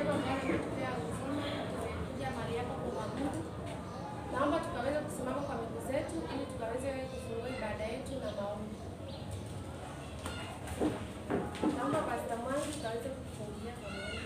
neema ambayo umetupea uzima, tumekuja mahali hapa kumwabudu. Naomba tukaweze kusimama kwa miguu zetu ili tukaweze kufungua ibada yetu na maombi. Naomba Pastor Mwangi tukaweze kufungia kwa maombi.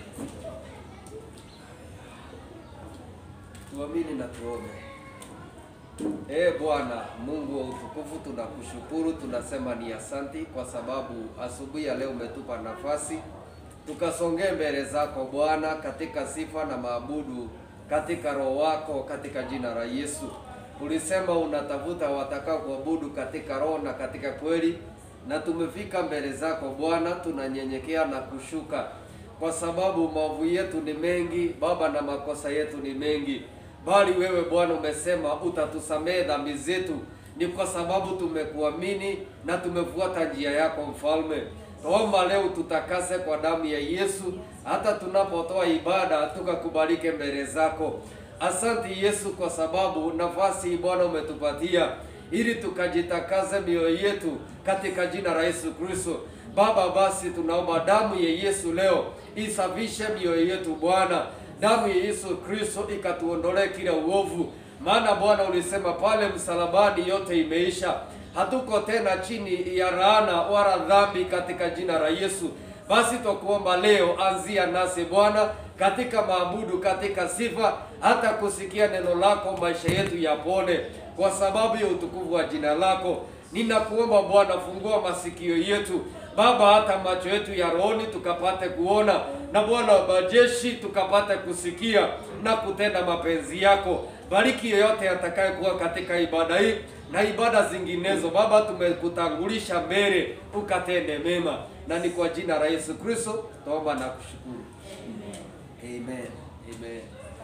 Tuamini na tuombe. Ee Bwana Mungu wa utukufu, tunakushukuru, tunasema ni asanti kwa sababu asubuhi ya leo umetupa nafasi tukasongee mbele zako Bwana, katika sifa na maabudu katika roho wako, katika jina la Yesu. Ulisema unatafuta watakao kuabudu katika roho na katika kweli, na tumefika mbele zako Bwana, tunanyenyekea na kushuka kwa sababu maovu yetu ni mengi Baba, na makosa yetu ni mengi, bali wewe Bwana umesema utatusamehe dhambi zetu. Ni kwa sababu tumekuamini na tumefuata njia yako Mfalme. Tuomba leo tutakase kwa damu ya Yesu, hata tunapotoa ibada tukakubalike mbele zako. Asante Yesu, kwa sababu nafasi hii Bwana umetupatia ili tukajitakaze mioyo yetu katika jina la Yesu Kristo. Baba, basi tunaomba damu ya Yesu leo isafishe mioyo yetu Bwana. Damu ya Yesu Kristo ikatuondolee kila uovu, maana Bwana ulisema pale msalabani yote imeisha. Hatuko tena chini ya laana wala dhambi katika jina la Yesu. Basi twakuomba leo, anzia nasi Bwana katika maabudu, katika sifa, hata kusikia neno lako, maisha yetu yapone kwa sababu ya utukufu wa jina lako. Ninakuomba Bwana, fungua masikio yetu Baba, hata macho yetu ya rohoni tukapate kuona, na Bwana wa majeshi tukapate kusikia na kutenda mapenzi yako. Bariki yeyote atakayekuwa katika ibada hii na ibada zinginezo. Baba, tumekutangulisha mbele, ukatende mema, na ni kwa jina la Yesu Kristo tuomba na kushukuru. Amen. Amen.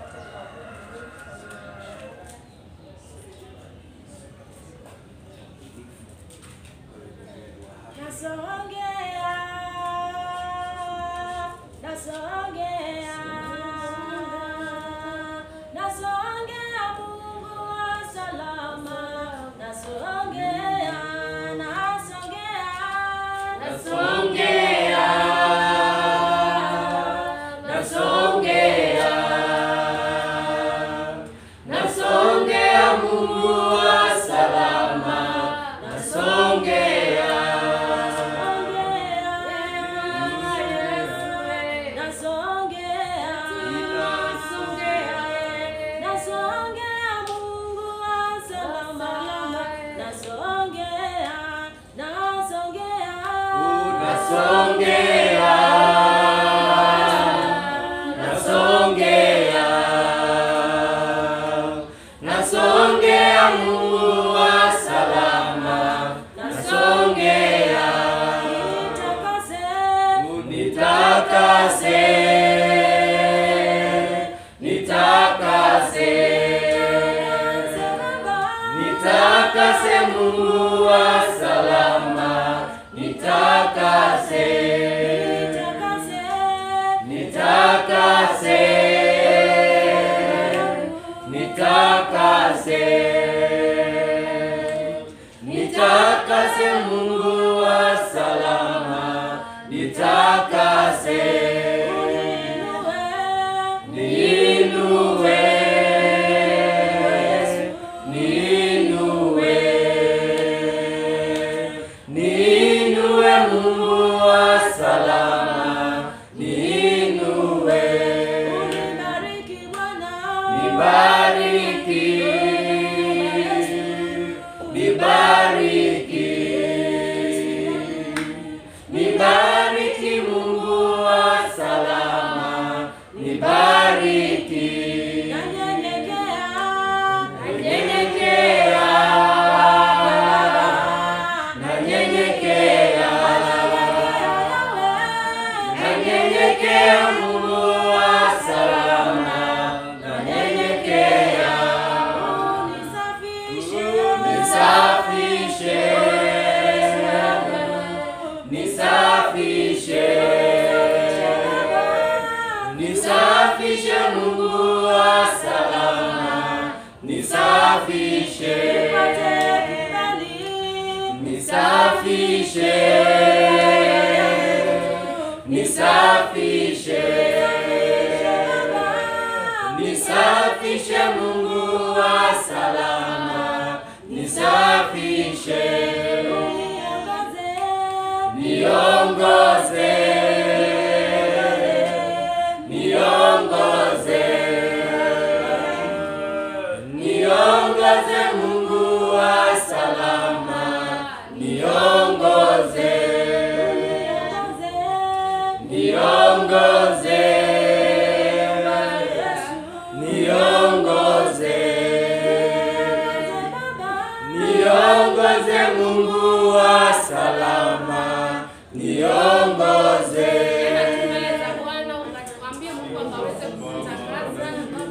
Nasongea, nasongea, nasongea Mungu wa salama, nasongea, nasongea, nasongea, nasongea, nasongea Mungu wa salama, nasongea. Nasongea Mungu wa salama, nasongea nitakase, nitakase, nitakase Mungu wa salama, nitakase, nitakase, nitakase, nitakase Mungu wa salama, nitakase, niinue, niinue, niinue Mungu wa salama, niinue, nibariki, nibariki, nibariki Mungu wa salama, nibariki, nanyenyekea, nanyenyekea, nanyenyekea Mungu wa salama, nanyenyekea, nisafishe, nisafishe, nisafishe Mungu wa salama, nisafishe, nisafishe, nisafishe, Mungu wa salama, nisafishe, niongoze, niongoze, niongoze Mungu wa salama, niongoze, niongoze, niongoze, niongoze Mungu wa salama, niongoze. Tunaweza Bwana ukatuambie Mungu akaweze kutangaza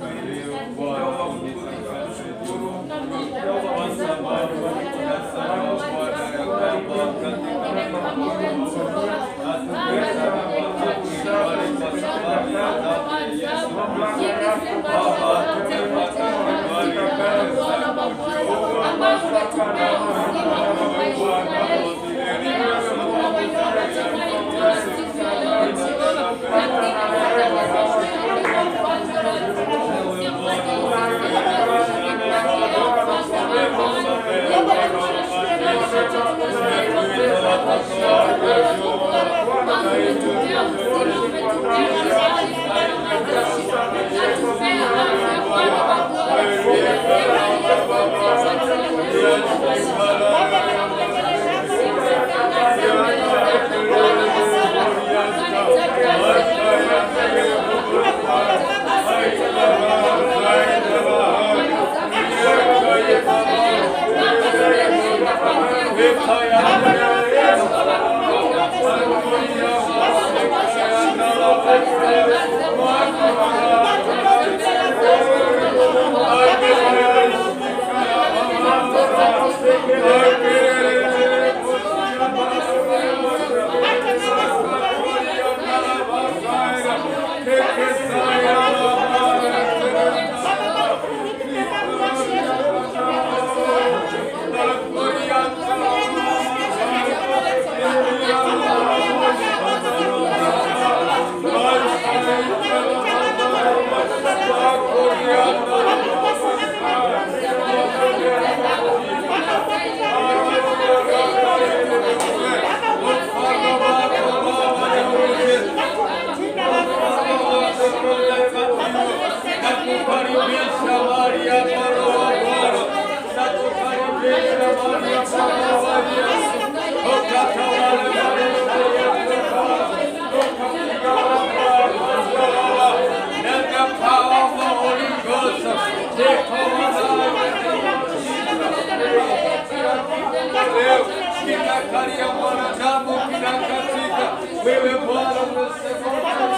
Kinakalia mwanadamu kinakatika, wewe Bwana umesema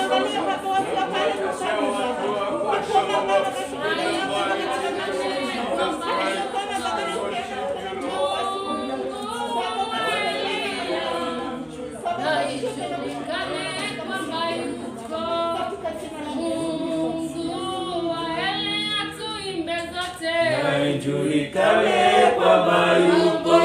Ijulikane kwamba yupo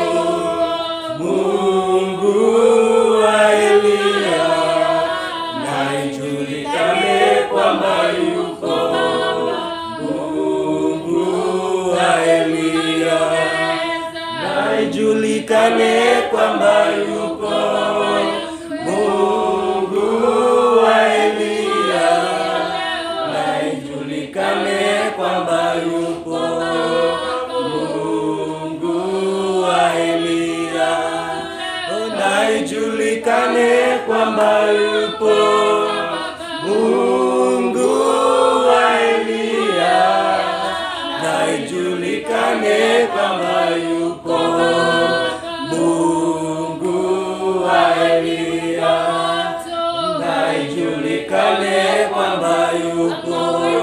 Mungu wa Eliya, na ijulikane kwamba yupo Mungu wa Eliya, na ijulikane kwamba yupo Mungu wa Eliya, na ijulikane kwamba yupo Mungu wa Eliya, na ijulikane kwamba yupo Mungu wa Eliya, na ijulikane kwamba yupo Mungu wa Eliya, na ijulikane kwamba yupo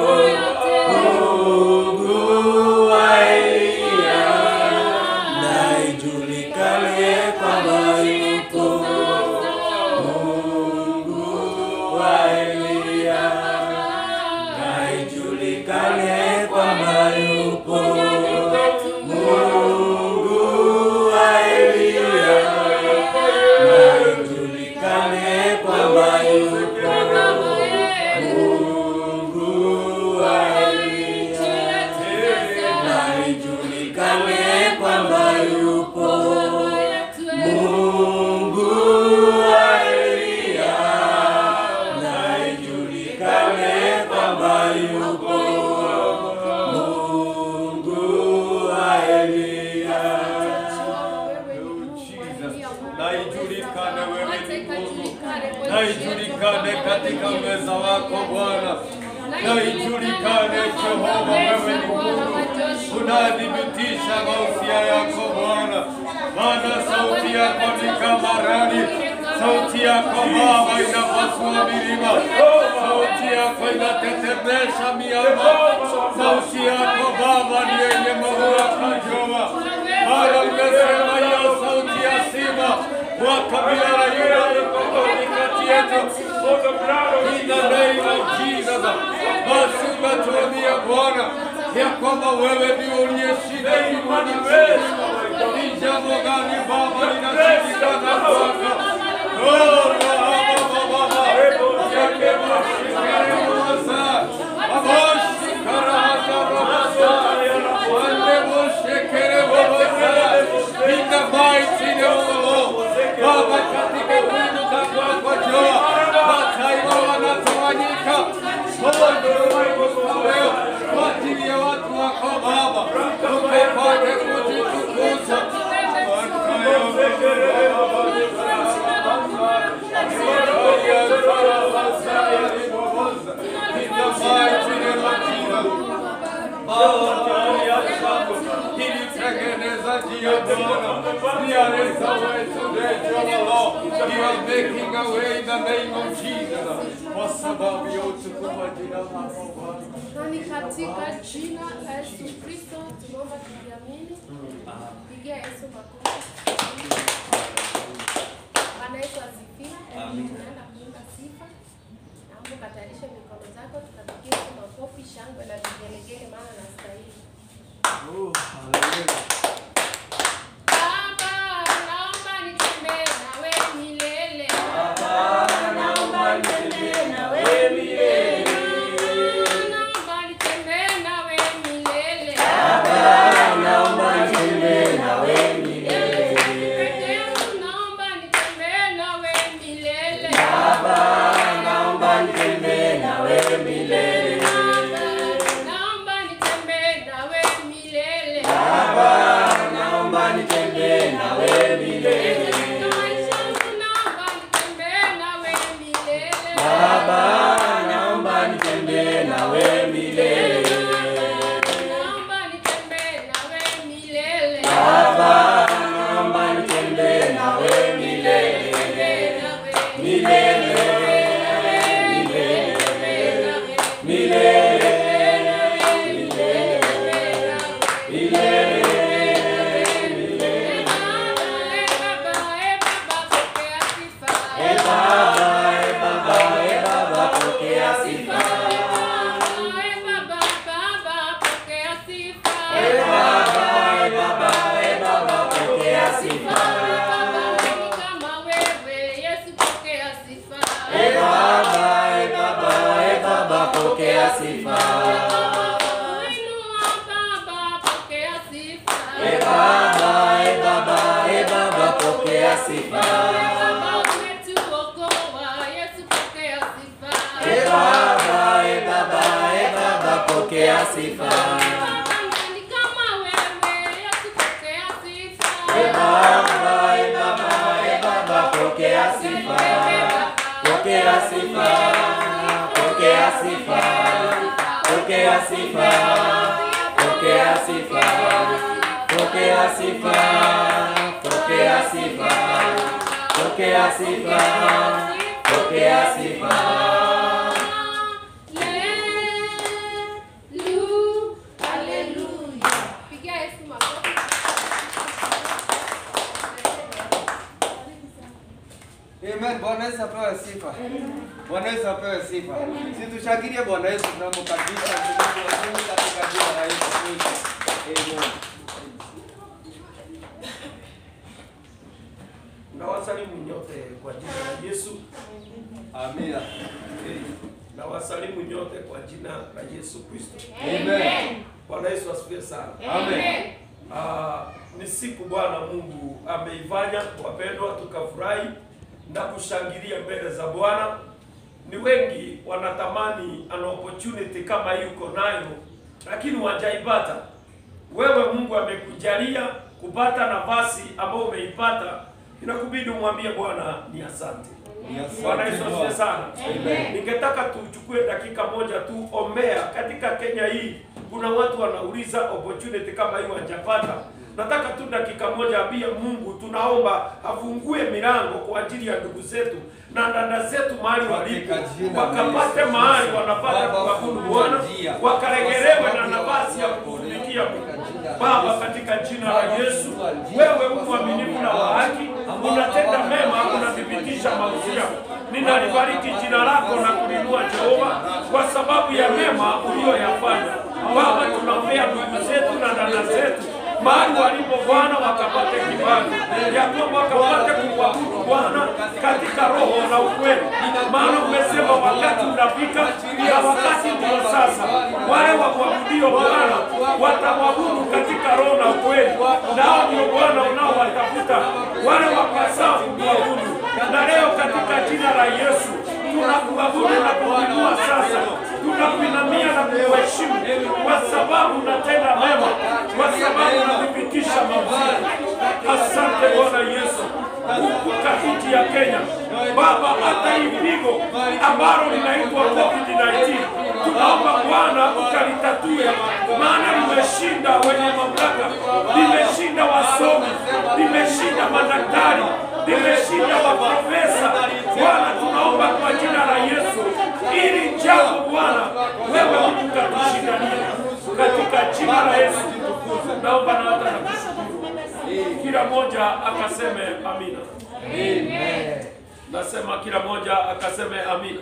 Mungu wa Eliya, na ijulikane kwamba yupo Mungu wa Eliya, na ijulikane kwamba yupo Mungu wa Eliya, na ijulikane kwamba yupo Mungu wa Eliya. ijulikane katika meza wako Bwana, na ijulikane Jehova, wewe ni Mungu, unadhibitisha mausia yako Bwana, maana sauti yako ni kama radi, sauti yako Baba inapasua milima, sauti yako inatetemesha miamba, sauti yako Baba ni yenye mamlaka Jehova, maana umesema hiyo sauti ya simba wa kabila la Yuda iko katikati yetu. In the name of Jesus. Basi umetuambia Bwana ya kwamba wewe ndio uliyeshinda imani wetu. Ni jambo gani Baba linashindikana kwako? Oh, Baba, Baba, yake mashikere masa. Amoshi karahata masa. Wande moshekere masa. In the mighty name of the Lord. Baba, katika huduma kwako Jehova, mataifa wanatawanyika. Oh, ndio leo kwa ajili ya watu wako Baba, ukapate kujitukuza. Ilitengeneza njia Bwana, nialeza wetu leo You are making a way in the name of Jesus, kwa sababu ya utukufu wa jina lako Bwana. Na ni katika jina la Yesu Kristo tunaomba tukiamini. Pigia Yesu makofi. Bwana Yesu asifiwe. Tunaenda kuimba sifa. Naomba ukatayarishe mikono zako tukapigie Yesu makofi, shangwe na vigelegele maana anastahili. Baba, naomba nitembee nawe milele. Naomba nitembee nawe milele. Peke yangu naomba nitembee nawe milele. Naomba nitembee nawe milele. Katika maisha yangu naomba nitembee nawe milele. Naomba nitembee nawe milele. Nitembee nawe Pokea sifa, e Baba, e Baba, e Baba, pokea sifa. E Baba, e Baba, e Baba, pokea sifa. E Baba, e Baba, e Baba, pokea sifa. Pokea sifa, pokea sifa, pokea sifa, pokea sifa, pokea sifa, pokea sifa, pokea sifa, pokea sifa. Pigia Yesu makofi. Amen. Bwana Yesu apewe sifa. Bwana Yesu apewe sifa. Si tushangilie Bwana Yesu tunamkaribisha Mungu wa Mungu katika jina la Yesu Kristo. Amen. Nawasalimu nyote kwa jina la Yesu. Amina. Nawasalimu nyote kwa jina la Yesu Kristo. Amen. Bwana Yesu asifiwe sana. Amen. Ah, ni siku Bwana Mungu ameifanya, wapendwa, tukafurahi na kushangilia mbele za Bwana. Ni wengi wanatamani an opportunity kama hii uko nayo, lakini wajaipata. Wewe Mungu amekujalia kupata nafasi ambayo umeipata, inakubidi umwambie Bwana ni asante. Bwana Yesu asifiwe sana. Ningetaka tuchukue dakika moja tu ombea katika Kenya hii. Kuna watu wanauliza opportunity kama hii wajapata. Nataka tu dakika moja ambia Mungu tunaomba afungue milango kwa ajili ya ndugu zetu na dada zetu mahali walipo, Katika jina la wakapate Yesu. mahali wanapata Baba, kuabudu fungua Bwana, njia. wakaregelewe Kwa na sababu ya nafasi ya watu kutumikia wako. Mungu. Katika jina la Baba, Yesu. katika jina la Baba, Yesu, fungua njia. wewe Kwa mwaminifu na sababu wa ya haki, ambao unatenda hawana mema, nafasi unathibitisha kwa jina la mausia. Yesu. Ninalibariki jina lako na kulinua Jehova kwa sababu ya mema uliyoyafanya. Baba, tunaombea ndugu zetu na dada zetu mahali walipo Bwana, wakapate kibali ya kwamba wakapate kuabudu Bwana katika roho na ukweli, maana umesema wakati unafika na wakati ndio sasa. Wale wamwabudio Bwana watamwabudu katika roho na ukweli, nao ndio Bwana unaowatafuta wale wapasao kumwabudu. Na leo katika jina la Yesu tunakuabudu na kuinua sasa, tunakuinamia na kukuheshimu kwa sababu unatenda mema, kwa sababu unathibitisha mausia. Asante Bwana Yesu, kumbuka nchi ya Kenya Baba, hata hii pigo ambalo linaitwa COVID-19 tunaomba Bwana ukalitatue, maana limeshinda wenye mamlaka, limeshinda wasomi, limeshinda madaktari, limeshinda maprofesa. Bwana, tunaomba kwa jina la Yesu, ili jambo Bwana wewe Mungu katushindania katika jina la Yesu. Naomba na hata nakushukuru, kila mmoja akaseme amina. Nasema kila mmoja akaseme amina.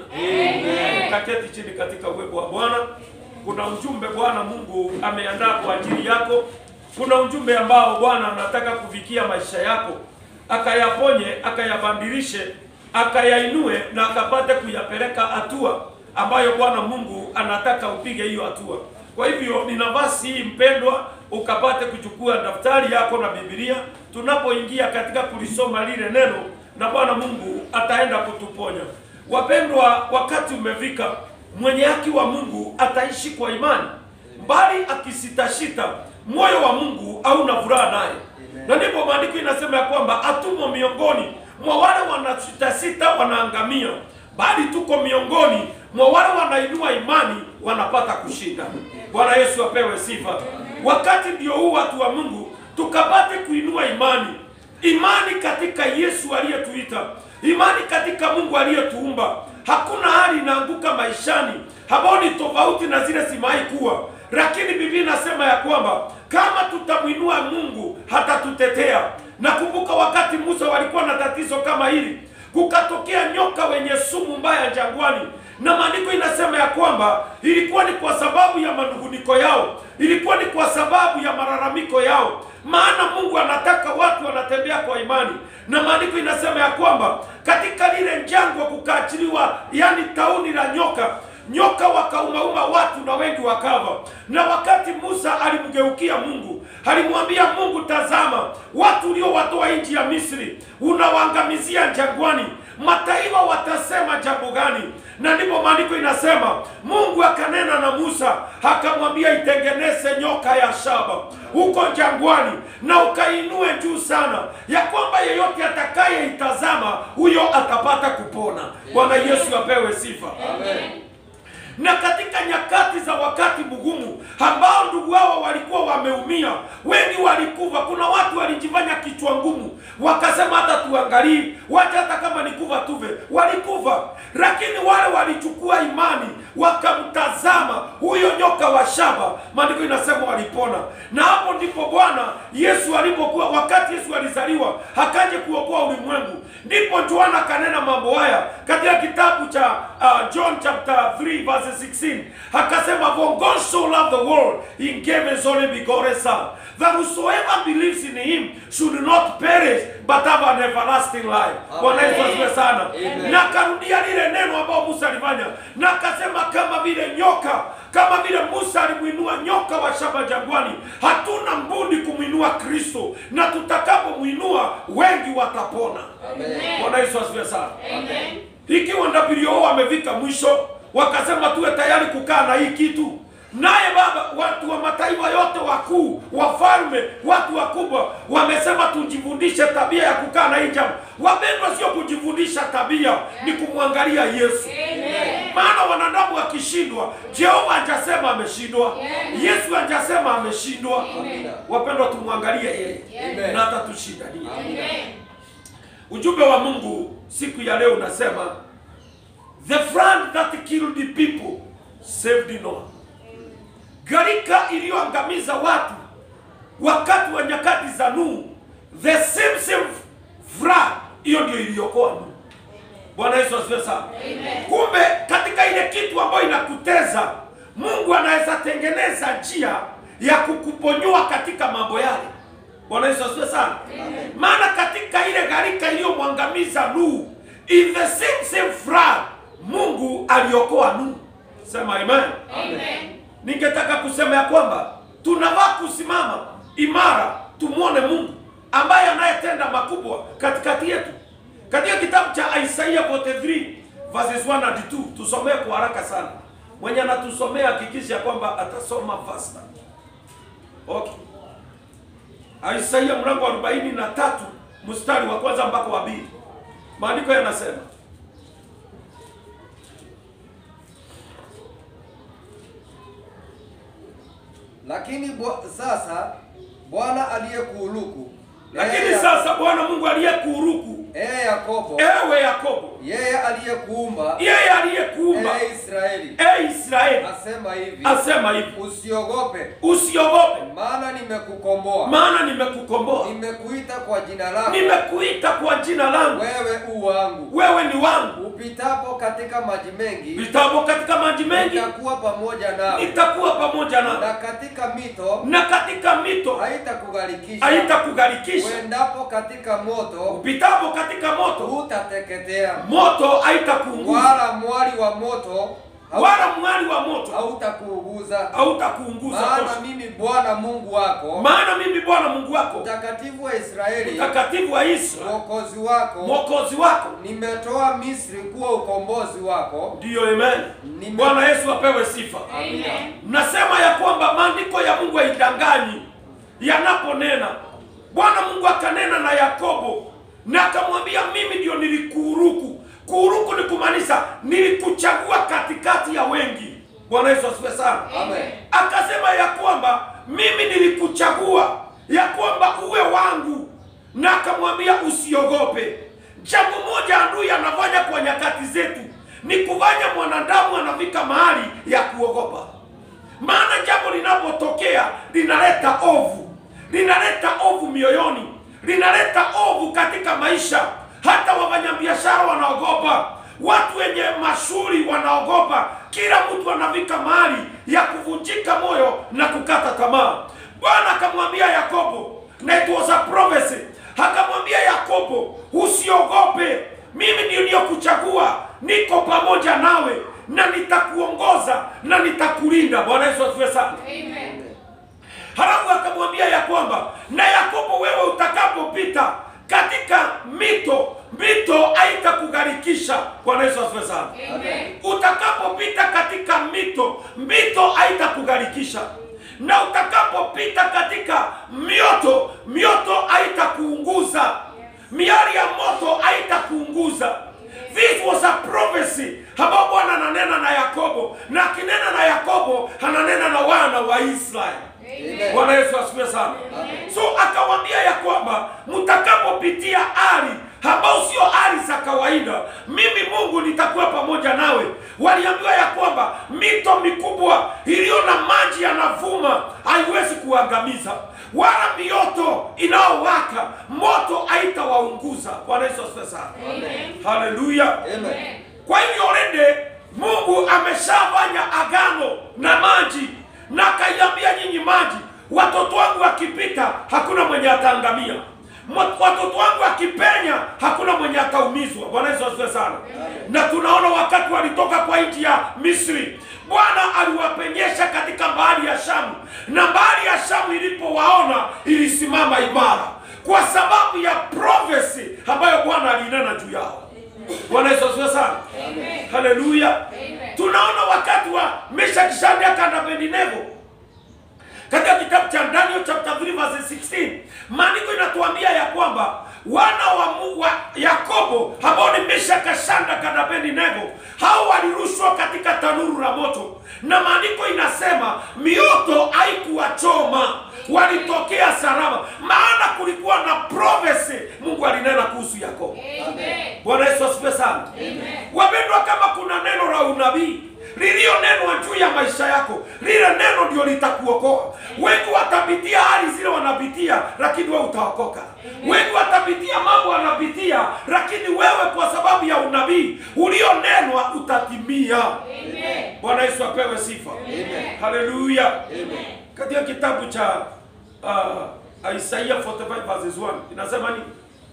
Kaketi chini katika uwepo wa Bwana. Kuna ujumbe Bwana Mungu ameandaa kwa ajili yako. Kuna ujumbe ambao Bwana anataka kufikia maisha yako, akayaponye, akayabadilishe, akayainue na akapate kuyapeleka hatua ambayo Bwana Mungu anataka upige hiyo hatua. Kwa hivyo ni nafasi hii mpendwa, ukapate kuchukua daftari yako na Biblia tunapoingia katika kulisoma lile neno, na Bwana Mungu ataenda kutuponya. Wapendwa, wakati umefika, mwenye haki wa Mungu ataishi kwa imani, bali akisitashita, moyo wa Mungu hauna furaha naye. Na ndipo maandiko inasema ya kwamba hatumo miongoni mwa wale wanasitasita wanaangamia, bali tuko miongoni mwa wale wanainua imani wanapata kushinda. Bwana Yesu apewe sifa. Wakati ndio huu watu wa Mungu tukapate kuinua imani, imani katika Yesu aliyetuita, imani katika Mungu aliyetuumba. Hakuna hali inaanguka maishani ambao ni tofauti na zile zimewahi kuwa, lakini Biblia inasema ya kwamba kama tutamwinua Mungu hatatutetea. Nakumbuka wakati Musa walikuwa na tatizo kama hili, kukatokea nyoka wenye sumu mbaya jangwani, na maandiko inasema ya kwamba ilikuwa ni kwa sababu ya manunguniko yao, ilikuwa ni kwa sababu ya malalamiko yao, maana Mungu anataka watu wanatembea kwa imani, na maandiko inasema ya kwamba katika lile jangwa kukaachiliwa, yani tauni la nyoka nyoka wakaumauma watu na wengi wakava. Na wakati Musa alimgeukia Mungu, alimwambia Mungu, tazama, watu uliowatoa nchi ya Misri unawaangamizia jangwani, mataifa watasema jambo gani? Na ndipo maandiko inasema Mungu akanena na Musa akamwambia, itengeneze nyoka ya shaba huko jangwani na ukainue juu sana, ya kwamba yeyote atakayeitazama huyo atapata kupona. Bwana Yesu apewe sifa. na katika nyakati za wakati mgumu ambao ndugu hao walikuwa wameumia, wengi walikufa. Kuna watu walijifanya kichwa ngumu, wakasema hata tuangalie, wacha hata kama ni kufa tuve, walikufa. Lakini wale walichukua imani, wakamtazama huyo nyoka wa shaba, maandiko inasema walipona. Na hapo ndipo Bwana Yesu alipokuwa, wakati Yesu alizaliwa akaje kuokoa ulimwengu, ndipo Yohana kanena mambo haya katika kitabu cha uh, John chapter 3 verse 16 akasema, for God so loved the world he gave his only begotten son that whosoever believes in him should not perish but have an everlasting life. Bwana Yesu asifiwe sana. Na akarudia lile neno ambao Musa alifanya, na akasema kama vile nyoka kama vile Musa alimwinua nyoka wa shaba jangwani, hatuna mbudi kumwinua Kristo, na tutakapomwinua wengi watapona. Bwana Yesu asifiwe sana. Ikiwa WHO wamefika mwisho, wakasema tuwe tayari kukaa na hii kitu, naye Baba, watu wa mataifa yote wakuu, wafalme, watu wakubwa wamesema tujifundishe tabia ya kukaa na hii jambo. Wapendwa, sio kujifundisha tabia, ni kumwangalia Yesu. Maana wanadamu wakishindwa, Jehova hajasema ameshindwa, Yesu hajasema ameshindwa. Amina. Wapendwa, tumwangalie yeye Amen. na atatushindania. Ujumbe wa Mungu siku ya leo unasema the flood that killed the people saved Noah. Gharika iliyoangamiza watu wakati wa nyakati za Nuhu, the same same flood, hiyo ndio iliokoa Nuhu. Bwana Yesu asifiwe sana. Kumbe katika ile kitu ambayo inakuteza, Mungu anaweza tengeneza njia ya kukuponyoa katika mambo yale. Bwana Yesu asifiwe sana. Maana katika ile gharika iliyomwangamiza Nuhu, in the same same flood, Mungu aliokoa Nuhu. Sema amen. Ningetaka kusema ya kwamba tunavaa kusimama imara, tumwone Mungu ambaye anayetenda makubwa katikati yetu. Katika kitabu cha Isaiah 43 verses 1 and 2, tusomee kwa haraka sana. Mwenye anatusomea hakikisha kwamba atasoma faster. Okay. Isaiah mlango wa 43 mstari wa kwanza mpaka wa pili. Maandiko yanasema Lakini bwa, sasa Bwana aliyekuuluku lakini yeye- sasa Bwana Mungu aliyekuuruku, ee Yakobo, ewe Yakobo, yeye aliyekuumba, yeye aliyekuumba, ee Israeli, e Israeli, asema hivi, asema hivi, usiogope, usiogope, maana nimekukomboa, maana nimekukomboa, nimekuita kwa jina lako, nimekuita kwa jina langu, wewe u wangu. wewe ni wangu. Upitapo katika maji mengi, Vitabu katika maji mengi nitakuwa pamoja nawe, nitakuwa pamoja nawe, na katika mito na katika mito haitakugharikisha, haitakugarikisha. uendapo katika moto Upitapo katika moto, hutateketea, moto haitakuunguza, wala mwali wa moto hau- wala mwali wa moto hautakuuguza. hautakuunguza. Maana tosha. mimi Bwana Mungu wako, Maana mimi Bwana Mungu wako, mtakatifu wa Israeli, mtakatifu wa Israeli, mwokozi wako, mwokozi wako. nimetoa Misri kuwa ukombozi wako. Ndiyo, amen. Nime- Bwana Yesu apewe sifa. Amina. Nasema ya kwamba maandiko ya Mungu haidanganyi yanaponena. Bwana Mungu akanena na Yakobo na akamwambia, mimi ndio nilikuuruku. Kuuruku ni kumaanisha nilikuchagua katikati ya wengi. Bwana Yesu asifiwe sana. Amen. Akasema ya kwamba mimi nilikuchagua ya kwamba uwe wangu, na akamwambia usiogope. Jambo moja adui anafanya kwa nyakati zetu ni kufanya mwanadamu anafika mahali ya kuogopa, maana jambo linapotokea linaleta ovu, linaleta ovu mioyoni, linaleta ovu katika maisha. Hata wafanyabiashara wanaogopa, watu wenye mashughuli wanaogopa, kila mtu anafika mahali ya kuvunjika moyo na kukata tamaa. Bwana akamwambia Yakobo, na it was a prophecy, akamwambia Yakobo, usiogope, mimi ndio niliyokuchagua, niko pamoja nawe na nitakuongoza na nitakulinda. Bwana Yesu asifiwe sana. Halafu akamwambia ya kwamba na Yakobo, wewe utakapopita katika mito, mito haitakugharikisha. Bwana Yesu asifiwe sana. Utakapopita katika mito, mito haitakugharikisha, na utakapopita katika mioto, mioto haitakuunguza, miali ya moto haitakuunguza. This was a prophecy ambao Bwana ananena na Yakobo, na akinena na Yakobo ananena na wana wa Israeli. Amen. Bwana Yesu asifiwe sana. So akawaambia ya kwamba mtakapopitia hali ambao sio hali za kawaida, mimi Mungu nitakuwa pamoja nawe. Waliambiwa ya kwamba mito mikubwa iliyo na maji yanavuma haiwezi kuangamiza, wala mioto inayowaka moto haitawaunguza. Bwana Yesu asifiwe sana. Haleluya. Amen. Kwa hivyo already Mungu ameshafanya agano na maji na akaiambia nyinyi maji, watoto wangu wakipita hakuna mwenye ataangamia, Mwa- watoto wangu wakipenya hakuna mwenye ataumizwa. Bwana Yesu asifiwe sana. Na tunaona wakati walitoka kwa nchi ya Misri, Bwana aliwapenyesha katika bahari ya Shamu, na bahari ya Shamu ilipowaona ilisimama imara kwa sababu ya prophecy ambayo Bwana alinena juu yao. Bwana Yesu asifiwe sana. Haleluya. Tunaona wakati wa Meshaki, Shadraka na Abednego katika kitabu cha Daniel chapter 3 verse 16 maandiko inatuambia ya kwamba wana wa, Mu- wa Yakobo ambao ni Meshaki, Shadraka na Abednego hao walirushwa katika tanuru la moto, na maandiko inasema mioto haikuwachoma, walitokea salama, maana kulikuwa na prophecy Mungu alinena kuhusu Yakobo. Amen. Bwana Yesu asifiwe sana. Wapendwa, kama kuna neno la unabii lililonenwa juu ya maisha yako, lile neno ndio litakuokoa. Wengi watapitia hali zile wanapitia, lakini wewe utaokoka. Wengi watapitia mambo wanapitia, lakini wewe kwa sababu ya unabii ulionenwa utatimia. Amen. Bwana Yesu apewe sifa. Haleluya. Katika kitabu cha uh, Isaiah 45 verses 1 inasema nini?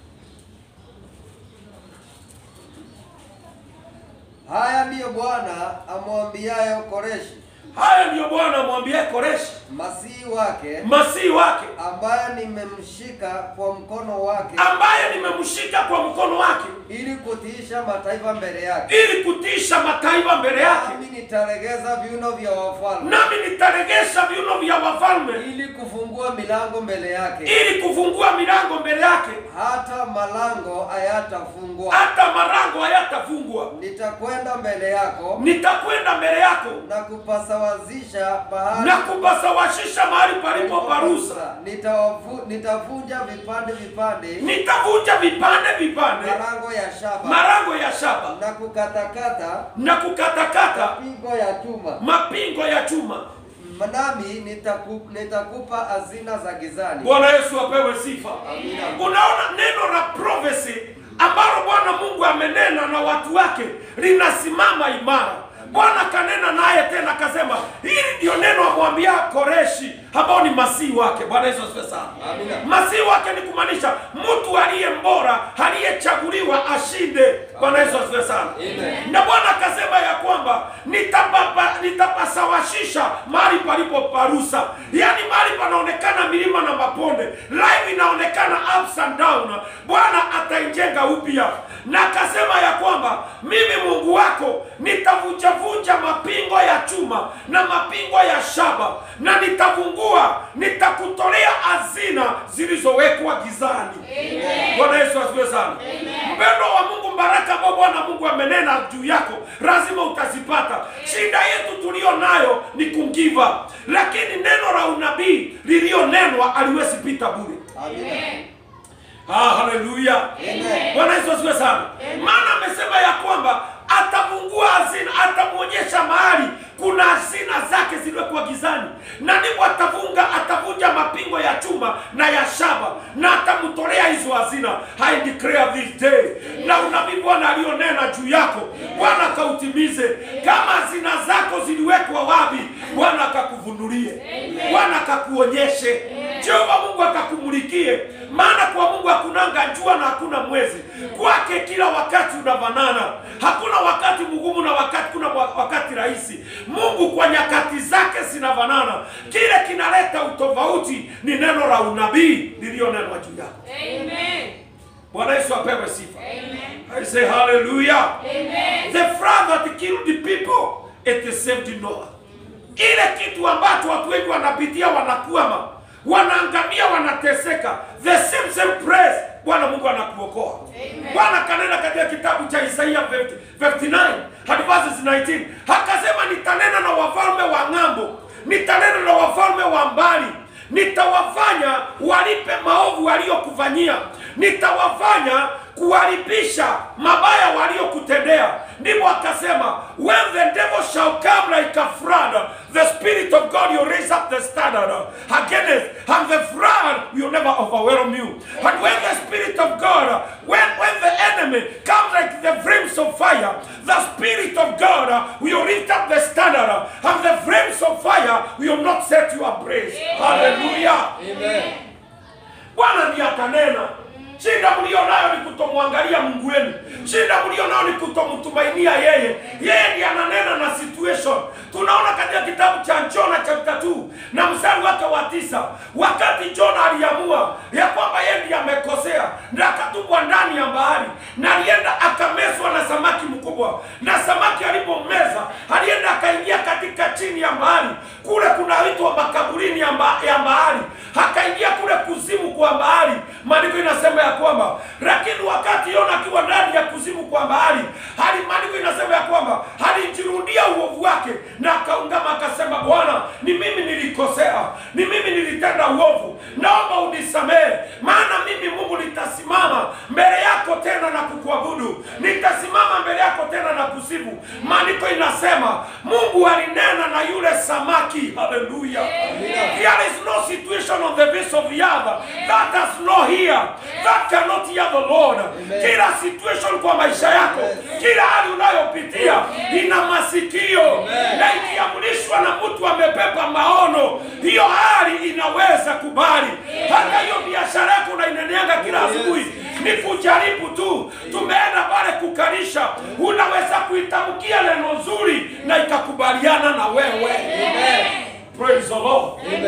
Haya ndiyo Bwana amwambiayo Koreshi Haya ndiyo Bwana amwambia Koreshi masihi wake, masihi wake ambaye nimemshika kwa mkono wake, ambaye nimemshika kwa mkono wake ili kutiisha mataifa mbele yake, ili kutisha mataifa mbele yake, nami nitalegeza viuno vya wafalme, nami nitaregesha viuno vya wafalme ili kufungua milango mbele yake, ili kufungua milango mbele yake, hata malango hayatafungwa. hata marango hayatafungwa. Nitakwenda mbele yako Nitakwenda mbele yako na kupasawazisha bahari na kupasawashisha mahali palipo parusa, Nitawavu- nitavunja vipande vipande nitavunja vipande vipande malango ya shaba marango ya shaba na kukatakata na kukatakata pingo ya chuma, mapingo ya chuma. nami nitaku, nitakupa hazina za gizani. Bwana Yesu apewe sifa. Amina. Unaona neno la prophecy ambalo Bwana Mungu amenena na watu wake linasimama imara. Bwana kanena naye tena akasema, hili ndio neno amwambia Koreshi ambao ni masihi wake. Bwana Yesu asifiwe sana. Amina. Masihi wake ni kumaanisha mtu aliye mbora, aliyechaguliwa ashinde. Bwana Yesu asifiwe sana. Amen. Na Bwana akasema ya kwamba nitapapa nitapasawashisha mahali palipo parusa, yaani mahali panaonekana milima na mabonde, life inaonekana ups and down, Bwana ataijenga upya. Na akasema ya kwamba mimi Mungu wako nitavunjavunja mapingo ya chuma na mapingo ya shaba, na nitavungua, nitakutolea hazina zilizowekwa gizani. Amen. Bwana Yesu asifiwe sana. Mpendo wa Mungu, baraka ambao Bwana Mungu amenena juu yako lazima utazipata. Shida yetu tulio nayo ni kungiva, lakini neno la unabii lilionenwa haliwezi pita bure. Amina. Amen. Ah, haleluya. Amen. Bwana Yesu asifiwe sana. Maana amesema ya kwamba atafungua hazina, atamwonyesha mahali kuna hazina zake ziliwekwa gizani, na ndipo atavunga atavunja mapingo ya chuma na ya shaba, na atamtolea hizo hazina. I declare this day, na unabii Bwana alionena juu yako, Bwana akautimize. Kama hazina zako ziliwekwa wapi, Bwana akakuvunulie, Bwana akakuonyeshe, Jehova Mungu akakumulikie, maana kwa Mungu hakunanga jua na hakuna mwezi, kwake kila wakati unafanana. Hakuna wakati mgumu na wakati kuna wa- wakati rahisi. Mungu kwa nyakati zake zinafanana. Kile kinaleta utofauti ni neno la unabii lililonenwa juu yako. Amen. Bwana Yesu apewe sifa. Amen. I say hallelujah. Amen. The flood that killed the people, it saved Noah. Ile kitu ambacho watu wengi wanapitia, wanakwama, wanaangamia, wanateseka, the same same praise, Bwana Mungu anakuokoa. Amen. Bwana kanena katika kitabu cha Isaia 50 59 hadi verses 19, akasema nitanena na wafalme wa ng'ambo, nitanena na wafalme wa mbali, nitawafanya walipe maovu waliokufanyia, nitawafanya kuwalipisha mabaya waliokutendea. Ndipo akasema when the devil shall come like a flood, the spirit of God will raise up the standard against, and the flood will never overwhelm you. And when the spirit of God, when when the enemy comes like the flames of fire, the spirit of God will lift up the standard, and the flames of fire will not set you ablaze. Hallelujah. Amen. Bwana ndiye atanena. Shida mlio nayo ni kutomwangalia Mungu wenu. Shida mlio nayo ni kutomtumainia yeye. Yeye ndiye ananena na situation. Tunaona katika kitabu cha Jona chapter 2 na mstari wake wa tisa, wakati Jona aliamua ya kwamba yeye ndiye amekosea na akatupwa ndani ya bahari, na alienda akamezwa na samaki mkubwa, na samaki alipommeza bahari kule kunaitwa makaburini ya, mba, ya bahari akaingia kule kuzimu kwa bahari maandiko inasema ya kwamba lakini wakati yona akiwa ndani ya kuzimu kwa bahari hali maandiko inasema ya kwamba alijirudia uovu wake na akaungama akasema bwana ni mimi nilikosea ni mimi nilitenda uovu naomba unisamehe maana mimi mungu nitasimama mbele yako tena na kukuabudu nitasimama mbele yako tena na kusifu maandiko inasema mungu alinena na yule samaki haleluya there is no situation on the face of the earth that has no ear that cannot hear the lord kila situation kwa maisha yako kila hali unayopitia ina masikio na ikiamrishwa na mtu amebeba maono hiyo hali inaweza kubali hata hiyo biashara yako unaineneanga kila asubuhi ni kujaribu tu tumeenda pale kukarisha unaweza kuitamkia neno nzuri na ikakubaliana na wewe praise the lord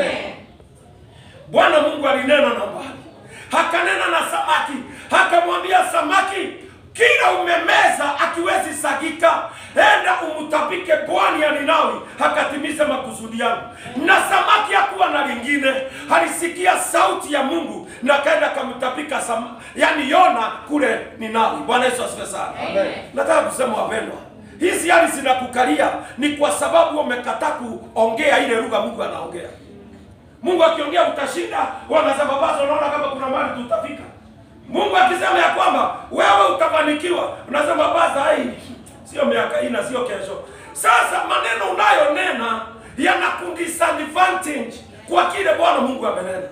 bwana mungu alinena na mbali akanena na samaki akamwambia samaki kila umemeza akiwezi sagika enda umtapike pwani ya ninawi akatimize makusudi yangu na samaki hakuwa na lingine alisikia sauti ya mungu na akaenda akamtapika sam... yani yona kule ninawi bwana yesu asifiwe sana nataka kusema wapendwa hizi hali zinakukalia ni kwa sababu umekataa kuongea ile lugha mungu anaongea mungu akiongea utashinda wanasema basi unaona kama kuna mahali tutafika mungu akisema ya kwamba wewe utafanikiwa unasema basi hai sio miaka hii na sio kesho sasa maneno unayonena yanakudisadvantage kwa kile bwana mungu amenena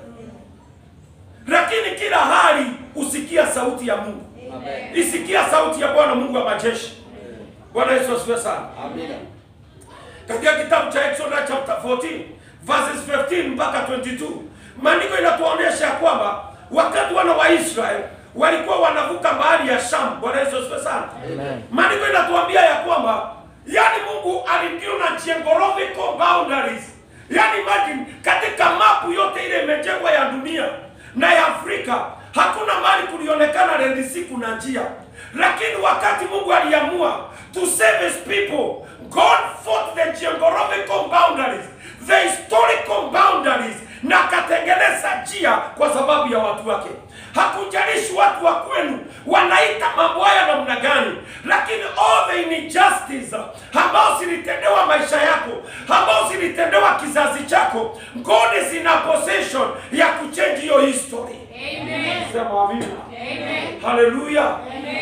lakini kila hali usikia sauti ya mungu isikia sauti ya bwana mungu wa majeshi bwana yesu asifiwe sana Amina. katika kitabu cha Exodus chapter 14 verses 15 mpaka 22 maandiko inatuonyesha ya kwamba wakati wana wa Israeli walikuwa wanavuka bahari ya Sham. Bwana Yesu asifiwe sana. Maandiko inatuambia ya kwamba yani Mungu alideal na geographical boundaries. Yani imagine katika mapu yote ile imejengwa ya dunia na ya Afrika hakuna mahali kulionekana Red Sea kuna njia, lakini wakati Mungu aliamua to save his people, God fought the geographical boundaries, the historical boundaries, na akatengeneza njia kwa sababu ya watu wake. Hakujalishi watu wa kwenu wanaita mambo haya namna gani, lakini all the injustice ambao zilitendewa maisha yako, ambao zilitendewa kizazi chako, God is in a possession ya kuchange hiyo history. Sema amina. Haleluya.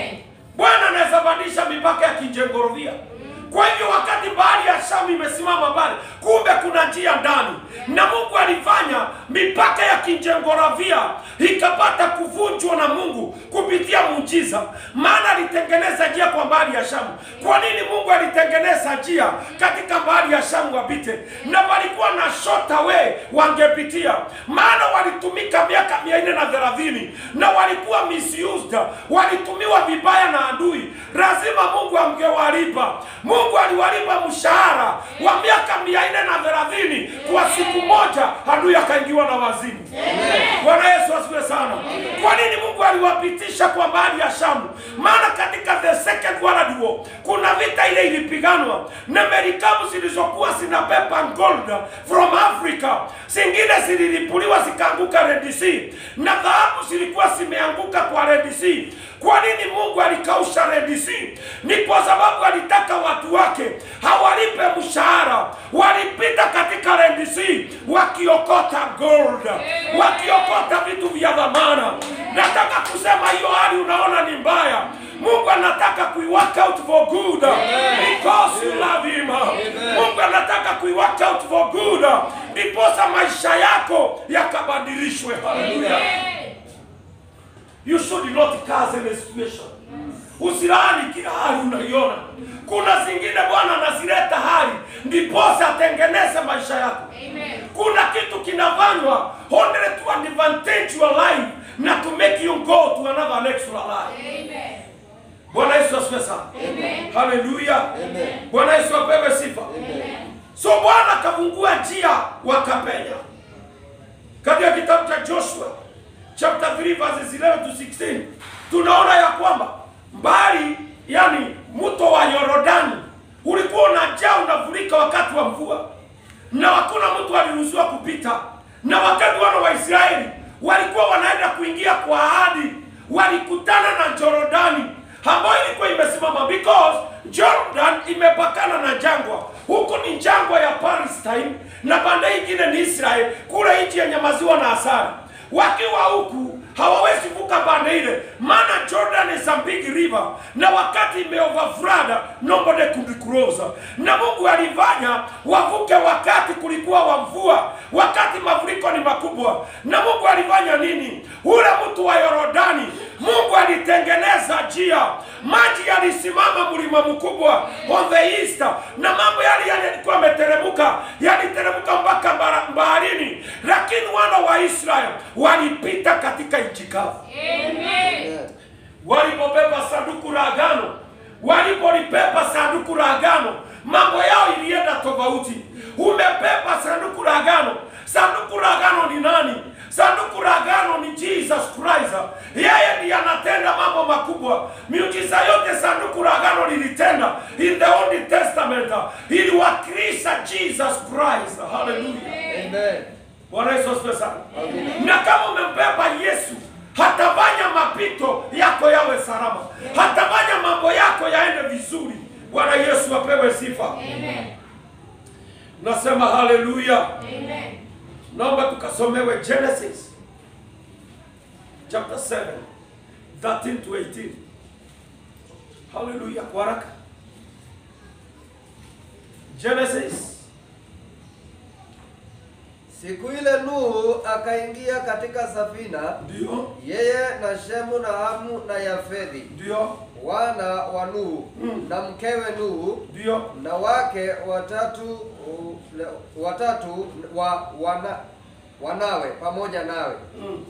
Bwana anaweza badilisha mipaka ya kijiografia. Kwa hivyo wakati bahari ya Shamu imesimama pale, kumbe kuna njia ndani, na Mungu alifanya mipaka ya kijiografia ikapata kuvunjwa na Mungu kupitia muujiza, maana alitengeneza njia kwa bahari ya Shamu. Kwa nini Mungu alitengeneza njia katika bahari ya Shamu wapite, na walikuwa na shorter way wangepitia, maana walitumika miaka mia nne na thelathini na walikuwa misused, walitumiwa vibaya na adui. Lazima Mungu angewalipa. Mungu aliwalipa mshahara wa miaka mia nne na thelathini kwa siku moja, adui akaingiwa na wazimu. Bwana Yesu asifiwe sana. Kwa nini Mungu aliwapitisha kwa bahari ya Shamu? Maana katika the second world war kuna vita ile ilipiganwa na merikabu zilizokuwa zinabeba gold from Africa, zingine zililipuliwa zikaanguka Red Sea, na dhahabu zilikuwa zimeanguka kwa Red Sea. Kwa nini Mungu alikausha Red Sea? Ni kwa sababu alitaka watu wake hawalipe mshahara, walipita katika Red Sea wakiokota gold, wakiokota vitu vya dhamana. Nataka kusema hiyo hali unaona ni mbaya, Mungu anataka kuiwork out for good because you love him. Mungu anataka kuiwork out for good ndiposa maisha yako yakabadilishwe. Haleluya. You should not curse any situation. Usilaani kila hali unaiona. Kuna zingine Bwana anazileta hali ndiposa atengeneze maisha yako. Kuna kitu kinafanywa only to advantage your life na to make you go to another next life. Bwana Yesu asifiwe sana. Haleluya. Bwana Yesu apewe sifa. So Bwana akafungua njia wakapenya. Katika kitabu cha Joshua chapter 3 verses 11 to 16 tunaona ya kwamba mbali, yani mto wa Yordani ulikuwa unajaa unafurika wakati wa mvua, na hakuna mtu aliruhusiwa kupita. Na wakati wana wa Israeli walikuwa wanaenda kuingia kwa ahadi, walikutana na Jorodani ambayo ilikuwa imesimama because Jordan imepakana na jangwa. Huku ni jangwa ya Palestine na pande ingine ni Israel, kule nchi yenye maziwa na asali. Wakiwa huku hawawezi vuka pande ile, maana Jordan is a big river, na wakati imeoverflood nobody could cross. Na Mungu alifanya wavuke wakati kulikuwa wa mvua, wakati mafuriko ni makubwa. Na Mungu alifanya nini? Ule mtu wa Yorodani, Mungu alitengeneza njia, maji yalisimama mlima mkubwa on the east, na mambo yale yalikuwa yameteremka, yaliteremka mpaka bara- baharini, lakini wana wa Israeli walipita katika nchi kavu walipobeba sanduku la agano, walipolibeba sanduku la agano, mambo yao ilienda tofauti. Umebeba sanduku la agano. Sanduku la agano ni nani? Sanduku la agano ni Jesus Christ. Yeye ndiye anatenda mambo makubwa. Miujiza yote sanduku la agano lilitenda in the Old Testament iliwakilisha Jesus Christ. Hallelujah. Amen. Bwana Yesu asifiwe sana. Na kama umembeba Yesu, hatafanya mapito yako yawe salama, hatafanya mambo yako yaende vizuri. Bwana Yesu apewe sifa. Amen. Nasema haleluya. Amen. Naomba tukasomewe Genesis chapter 7 13 to 18. Haleluya kwa haraka. Genesis Siku ile Nuhu akaingia katika safina, ndio yeye na Shemu na Hamu na Yafethi, ndio wana wa Nuhu Mm. na mkewe Nuhu ndio na wake watatu u- le- watatu wa wana, wanawe pamoja nawe mm.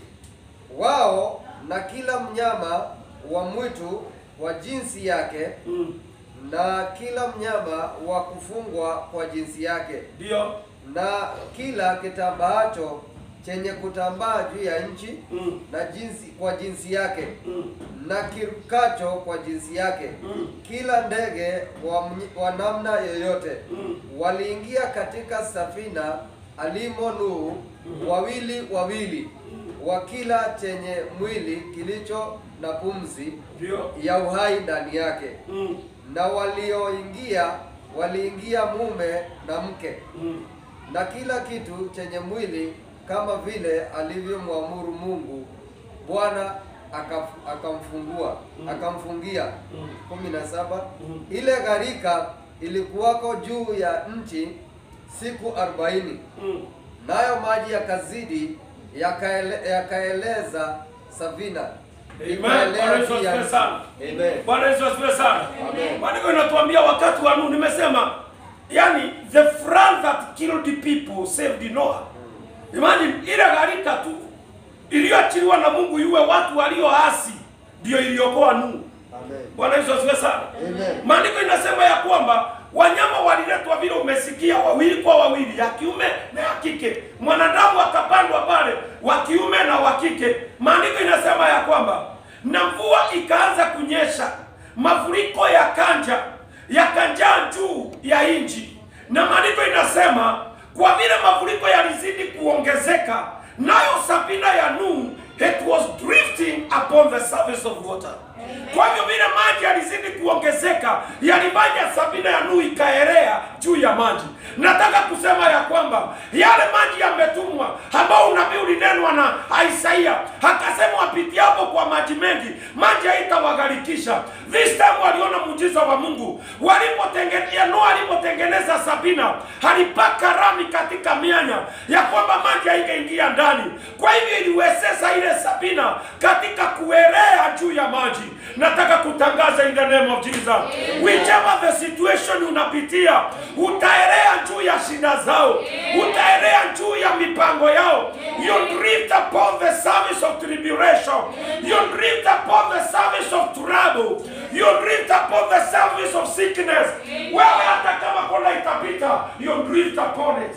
wao na kila mnyama wa mwitu wa jinsi yake mm. na kila mnyama wa kufungwa kwa jinsi yake ndio na kila kitambaacho chenye kutambaa juu ya nchi mm. na jinsi kwa jinsi yake mm. na kirukacho kwa jinsi yake mm. kila ndege wa, mny- wa namna yoyote mm. waliingia katika safina alimo Nuhu wawili wawili wa kila chenye mwili kilicho na pumzi ndio ya uhai ndani yake mm. na walioingia waliingia mume na mke mm. na kila kitu chenye mwili kama vile alivyomwamuru Mungu Bwana akaf- akamfungua akamfungia Mm. kumi na saba Mm. ile gharika ilikuwako juu ya nchi siku arobaini mm. nayo maji yakazidi yakaele, yakaeleza safina Amen. Ikaelea Bwana Yesu juu ya asifiwe nchi. sana. Amen. Bwana Yesu asifiwe sana. Amen. Maandiko inatuambia wakati wa Nuhu, nimesema yani the flood that killed the people saved Noah. Imagine ile gharika tu iliyoachiliwa na Mungu iwe watu walioasi ndio iliokoa Nuhu. Amen. Bwana Yesu asifiwe sana. Amen. Maandiko inasema ya kwamba wanyama waliletwa vile umesikia, wawili kwa wawili, ya kiume na ya kike. Mwanadamu akapandwa pale, wa kiume na wa kike. Maandiko inasema ya kwamba na mvua ikaanza kunyesha, mafuriko yakanja yakanjaa juu ya nchi, na maandiko inasema kwa vile mafuriko yalizidi kuongezeka, nayo safina ya Nuhu it was drifting upon the surface of water. Kwa hivyo vile maji yalizidi kuongezeka, yalifanya safina ya Nuhu ikaelea juu ya maji. Nataka kusema ya kwamba yale maji yametumwa, ambao unabii ulinenwa na Isaia, akasema wapitiapo kwa maji mengi, maji haitawagharikisha. This time waliona muujiza wa Mungu walipotengeneza, Noa alipotengeneza safina, alipaka rami katika mianya ya kwamba maji haingeingia ndani. Kwa hivyo iliwezesha ile safina katika kuelea juu ya maji. Nataka kutangaza in the name of Jesus, whichever the situation unapitia, utaelea juu ya shida zao, utaelea juu ya mipango yao. You drift upon the service of tribulation, you drift upon the service of trouble, you drift upon the service of sickness. Wewe hata kama kona itapita, you drift upon it.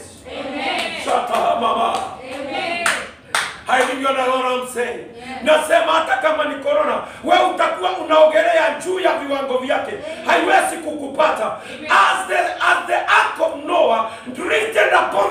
Shata mama. Hallelujah, na Lord I'm saying. Nasema hata kama ni corona, wewe utakuwa unaogelea juu ya viwango vyake, haiwezi kukupata. As the as the ark of Noah drifted upon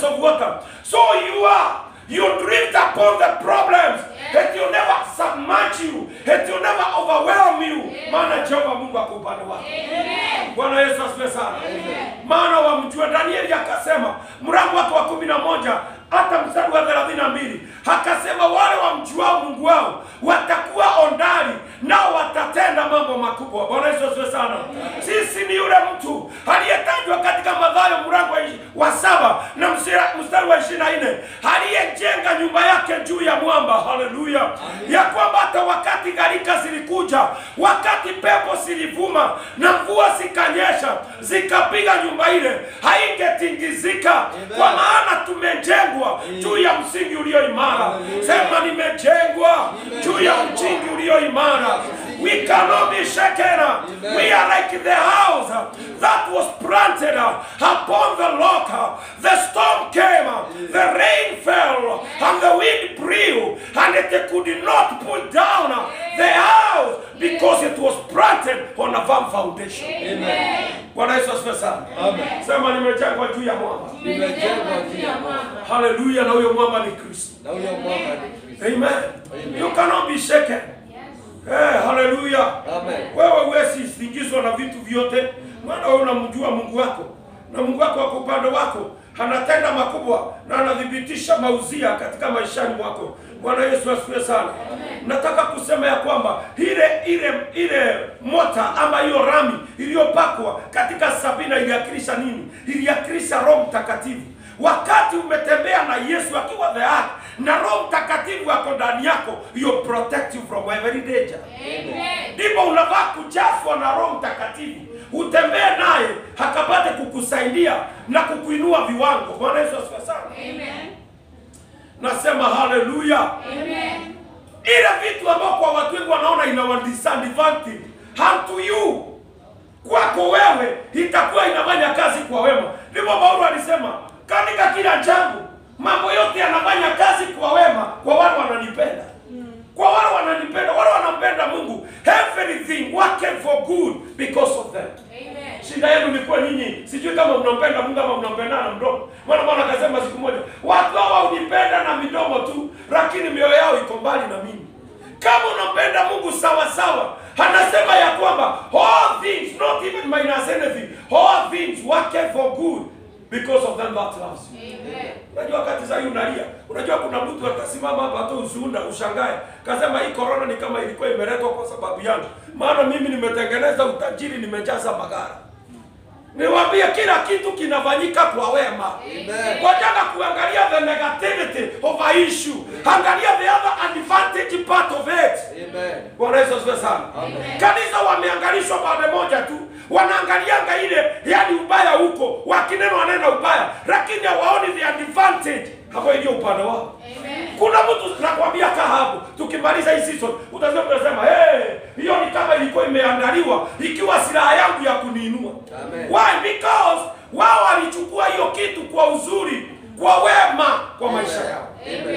of water. So you are. You drift upon the problems. It will never submerge you. It will never overwhelm you. Maana Jehova Mungu ako upande wako. Bwana Yesu asifiwe sana. Maana wamjua Danieli akasema mlango wake wa kumi na moja hata mstari wa thelathini na mbili akasema wale wamjuao Mungu wao watakuwa ondari nao watatenda mambo makubwa. Bwana Yesu asifiwe sana. Sisi ni yule mtu aliyetajwa katika Mathayo mlango wa ishi- wa saba na msira- mstari wa ishirini na nne aliyejenga nyumba yake juu ya mwamba. Haleluya! ya kwamba hata wakati gharika zilikuja, wakati pepo zilivuma na mvua zikanyesha zikapiga nyumba ile, haingetingizika kwa maana tumejengwa juu ya msingi ulio imara. Sema, nimejengwa juu ya msingi ulio imara. We cannot be shaken. We are like the house that was planted upon the rock. The storm came, the rain fell, and the wind blew, and it could not pull down the house because it was planted on a firm foundation. Bwana Yesu asifiwe sana. Sema nimejengwa juu ya mwamba. Nimejengwa juu ya mwamba. Haleluya, na huyo mwamba ni Kristo. Na huyo mwamba ni Kristo. Amen. You cannot be shaken. Eh, haleluya. Amen. Wewe huwezi singizwa na vitu vyote, maana wewe unamjua Mungu wako na Mungu wako wako upande wako, anatenda makubwa na anathibitisha mauzia katika maishani mwako. Bwana Yesu asifiwe sana. Nataka kusema ya kwamba ile ile ile mota ama hiyo rami iliyopakwa katika Sabina iliakilisha nini? Iliakilisha Roho Mtakatifu. Wakati umetembea na Yesu akiwa the ark na Roho Mtakatifu ako ndani yako, you protect you from every danger. Ndipo unafaa kujazwa na Roho Mtakatifu, utembee naye akapate kukusaidia na kukuinua viwango. Bwana Yesu asifiwe sana. Nasema haleluya. Ile vitu ambao kwa watu wengi wanaona ina wa disadvantage unto you, kwako wewe itakuwa inafanya kazi kwa wema. Ndipo Paulo alisema katika kila jambo mambo yote yanafanya kazi kwa wema kwa wale wananipenda, kwa wale wananipenda, wale wanampenda Mungu. Everything working for good because of them. Shida yenu ni kwa nyinyi, sijui kama mnampenda Mungu ama mnampendana na mdomo. Maana Bwana akasema siku moja, watu hawa hunipenda na midomo tu, lakini mioyo yao iko mbali na mimi. Kama unampenda Mungu sawa sawa, anasema ya kwamba all things, not even minus anything, all things work for good because of them that loves you. Unajua wakati sasa hii unalia, unajua kuna mtu atasimama hapa hata ushuhuda ushangae, kasema hii corona ni kama ilikuwa imeletwa kwa sababu yangu, maana mimi nimetengeneza utajiri, nimejaza magara. Niwaambie kila kitu kinafanyika kwa wema. Amen. Wajaka kuangalia the negativity of a issue. Angalia the other advantage part of it. Amen. Bwana Yesu asifiwe sana. Kanisa wameangalishwa pande moja tu, wanaangalianga ile yani ubaya huko, wakinena wanena ubaya, lakini hawaoni the advantage hapo iliyo upande wao. Kuna mtu nakwambia kaa hapo, tukimaliza hii season utasema utasema hey, hiyo ni kama ilikuwa imeandaliwa ikiwa silaha yangu ya kuniinua. Amen. Why? Because wao walichukua hiyo kitu kwa uzuri, kwa wema kwa maisha yao.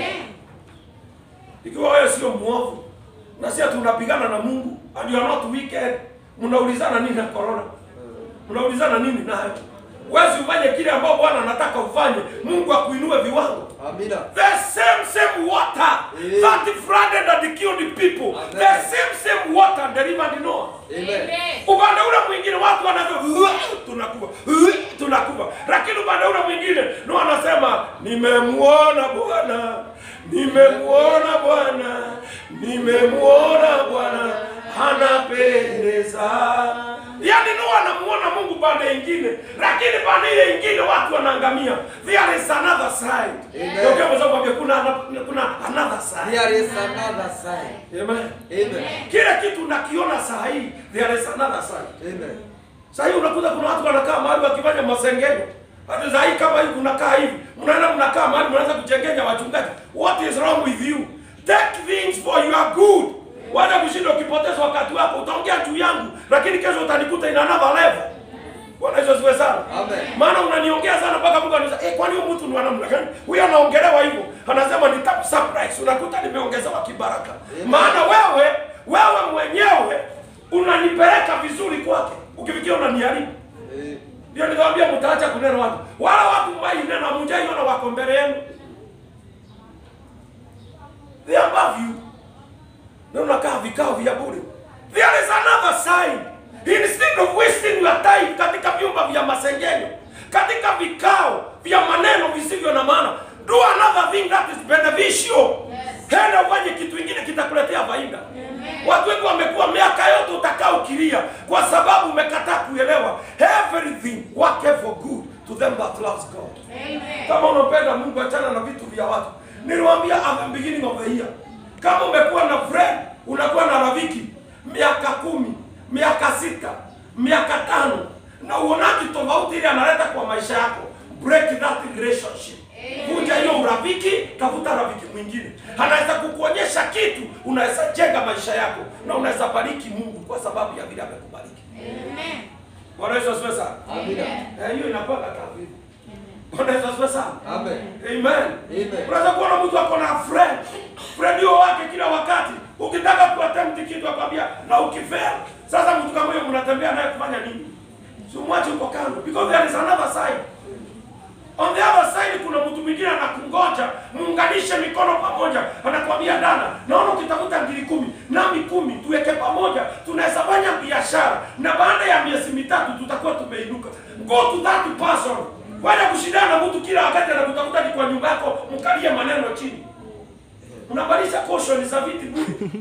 Ikiwa wewe sio mwovu na sisi tunapigana na Mungu and you are not wicked, mnaulizana nini na corona? Mnaulizana nini nayo? Wezi ufanye kile ambao Bwana anataka ufanye, Mungu akuinue viwango. Amina. The same same water Yeah. that flooded and killed people, Amen. the same same water delivered Noah. Amen. Upande ule mwingine watu wanasema tunakufa, tunakufa, lakini upande ule mwingine Noa anasema nimemuona Bwana, nimemuona Bwana, nimemuona Bwana anapendeza. Yaani Noa anamuona Mungu pande ingine, lakini pande ile ingine watu wanaangamia. There is another side. Amen. Ndio kwa sababu kuna kuna another side. There is another side. Amen. Amen. Kile kitu nakiona saa hii, there is another side. Amen. Sasa hii unakuta kuna watu wanakaa mahali wakifanya masengenyo. Hata saa hii kama hii kunakaa hivi, mnaenda mnakaa mahali mnaanza kuchengenya wachungaji. What is wrong with you? Take things for your good. Wala kushinda ukipoteza wakati wako, utaongea juu yangu, lakini kesho utanikuta in another level. Bwana Yesu asifiwe sana. Amen. Maana unaniongea sana mpaka Mungu anasema, "Eh, kwani huyu mtu ni wa namna gani? Huyu anaongelewa hivyo." Anasema nitaku surprise. Unakuta nimeongezewa kibaraka. Maana wewe wewe mwenyewe unanipeleka vizuri kwake. Ukifikia unaniharibu. Eh, Ndio niliwaambia mtaacha kunena watu. Wala watu mwainena mjaiona wako mbele yenu. They are above you. Na unakaa vikao vya bure. There is another sign. Instead of wasting your time katika vyumba vya masengenyo, katika vikao vya maneno visivyo na maana, do another thing that is beneficial. Henda ufanye kitu kingine kitakuletea faida. Watu wengi wamekuwa miaka yote utakaa ukilia kwa sababu umekataa kuelewa everything worketh for good to them that loves God. Kama unampenda Mungu, achana na vitu vya watu. Niliwaambia at the beginning of the year, kama umekuwa na friend, unakuwa na rafiki miaka kumi, miaka sita, miaka tano, na uonaji tofauti ile analeta kwa maisha yako, break that relationship. Vunja hiyo urafiki, tafuta rafiki mwingine. Anaweza kukuonyesha kitu, unaweza jenga maisha yako na unaweza bariki Mungu kwa sababu ya vile amekubariki. Bwana Yesu asifiwe sana. Amina. Eh, hiyo inakuwa katavi. Bwana Yesu asifiwe sana. Amen. Amen. Amen. Unaweza kuona mtu ako na friend. Friend huyo wake kila wakati. Ukitaka kuattempt kitu akwambia na ukifeli. Sasa mtu kama huyo mnatembea naye kufanya nini? Si umwache uko kando because there is another side. On the other side kuna mtu mwingine anakungoja, muunganishe mikono pamoja, anakwambia dada, naona ukitafuta ngiri kumi nami kumi, tuweke pamoja, tunaweza fanya biashara, na baada ya miezi mitatu tutakuwa tumeinuka. Go to that person, wala kushindana na mtu kila wakati anakutafuta ni kwa nyumba yako, mkalie maneno chini, unabadilisha caution za viti bure.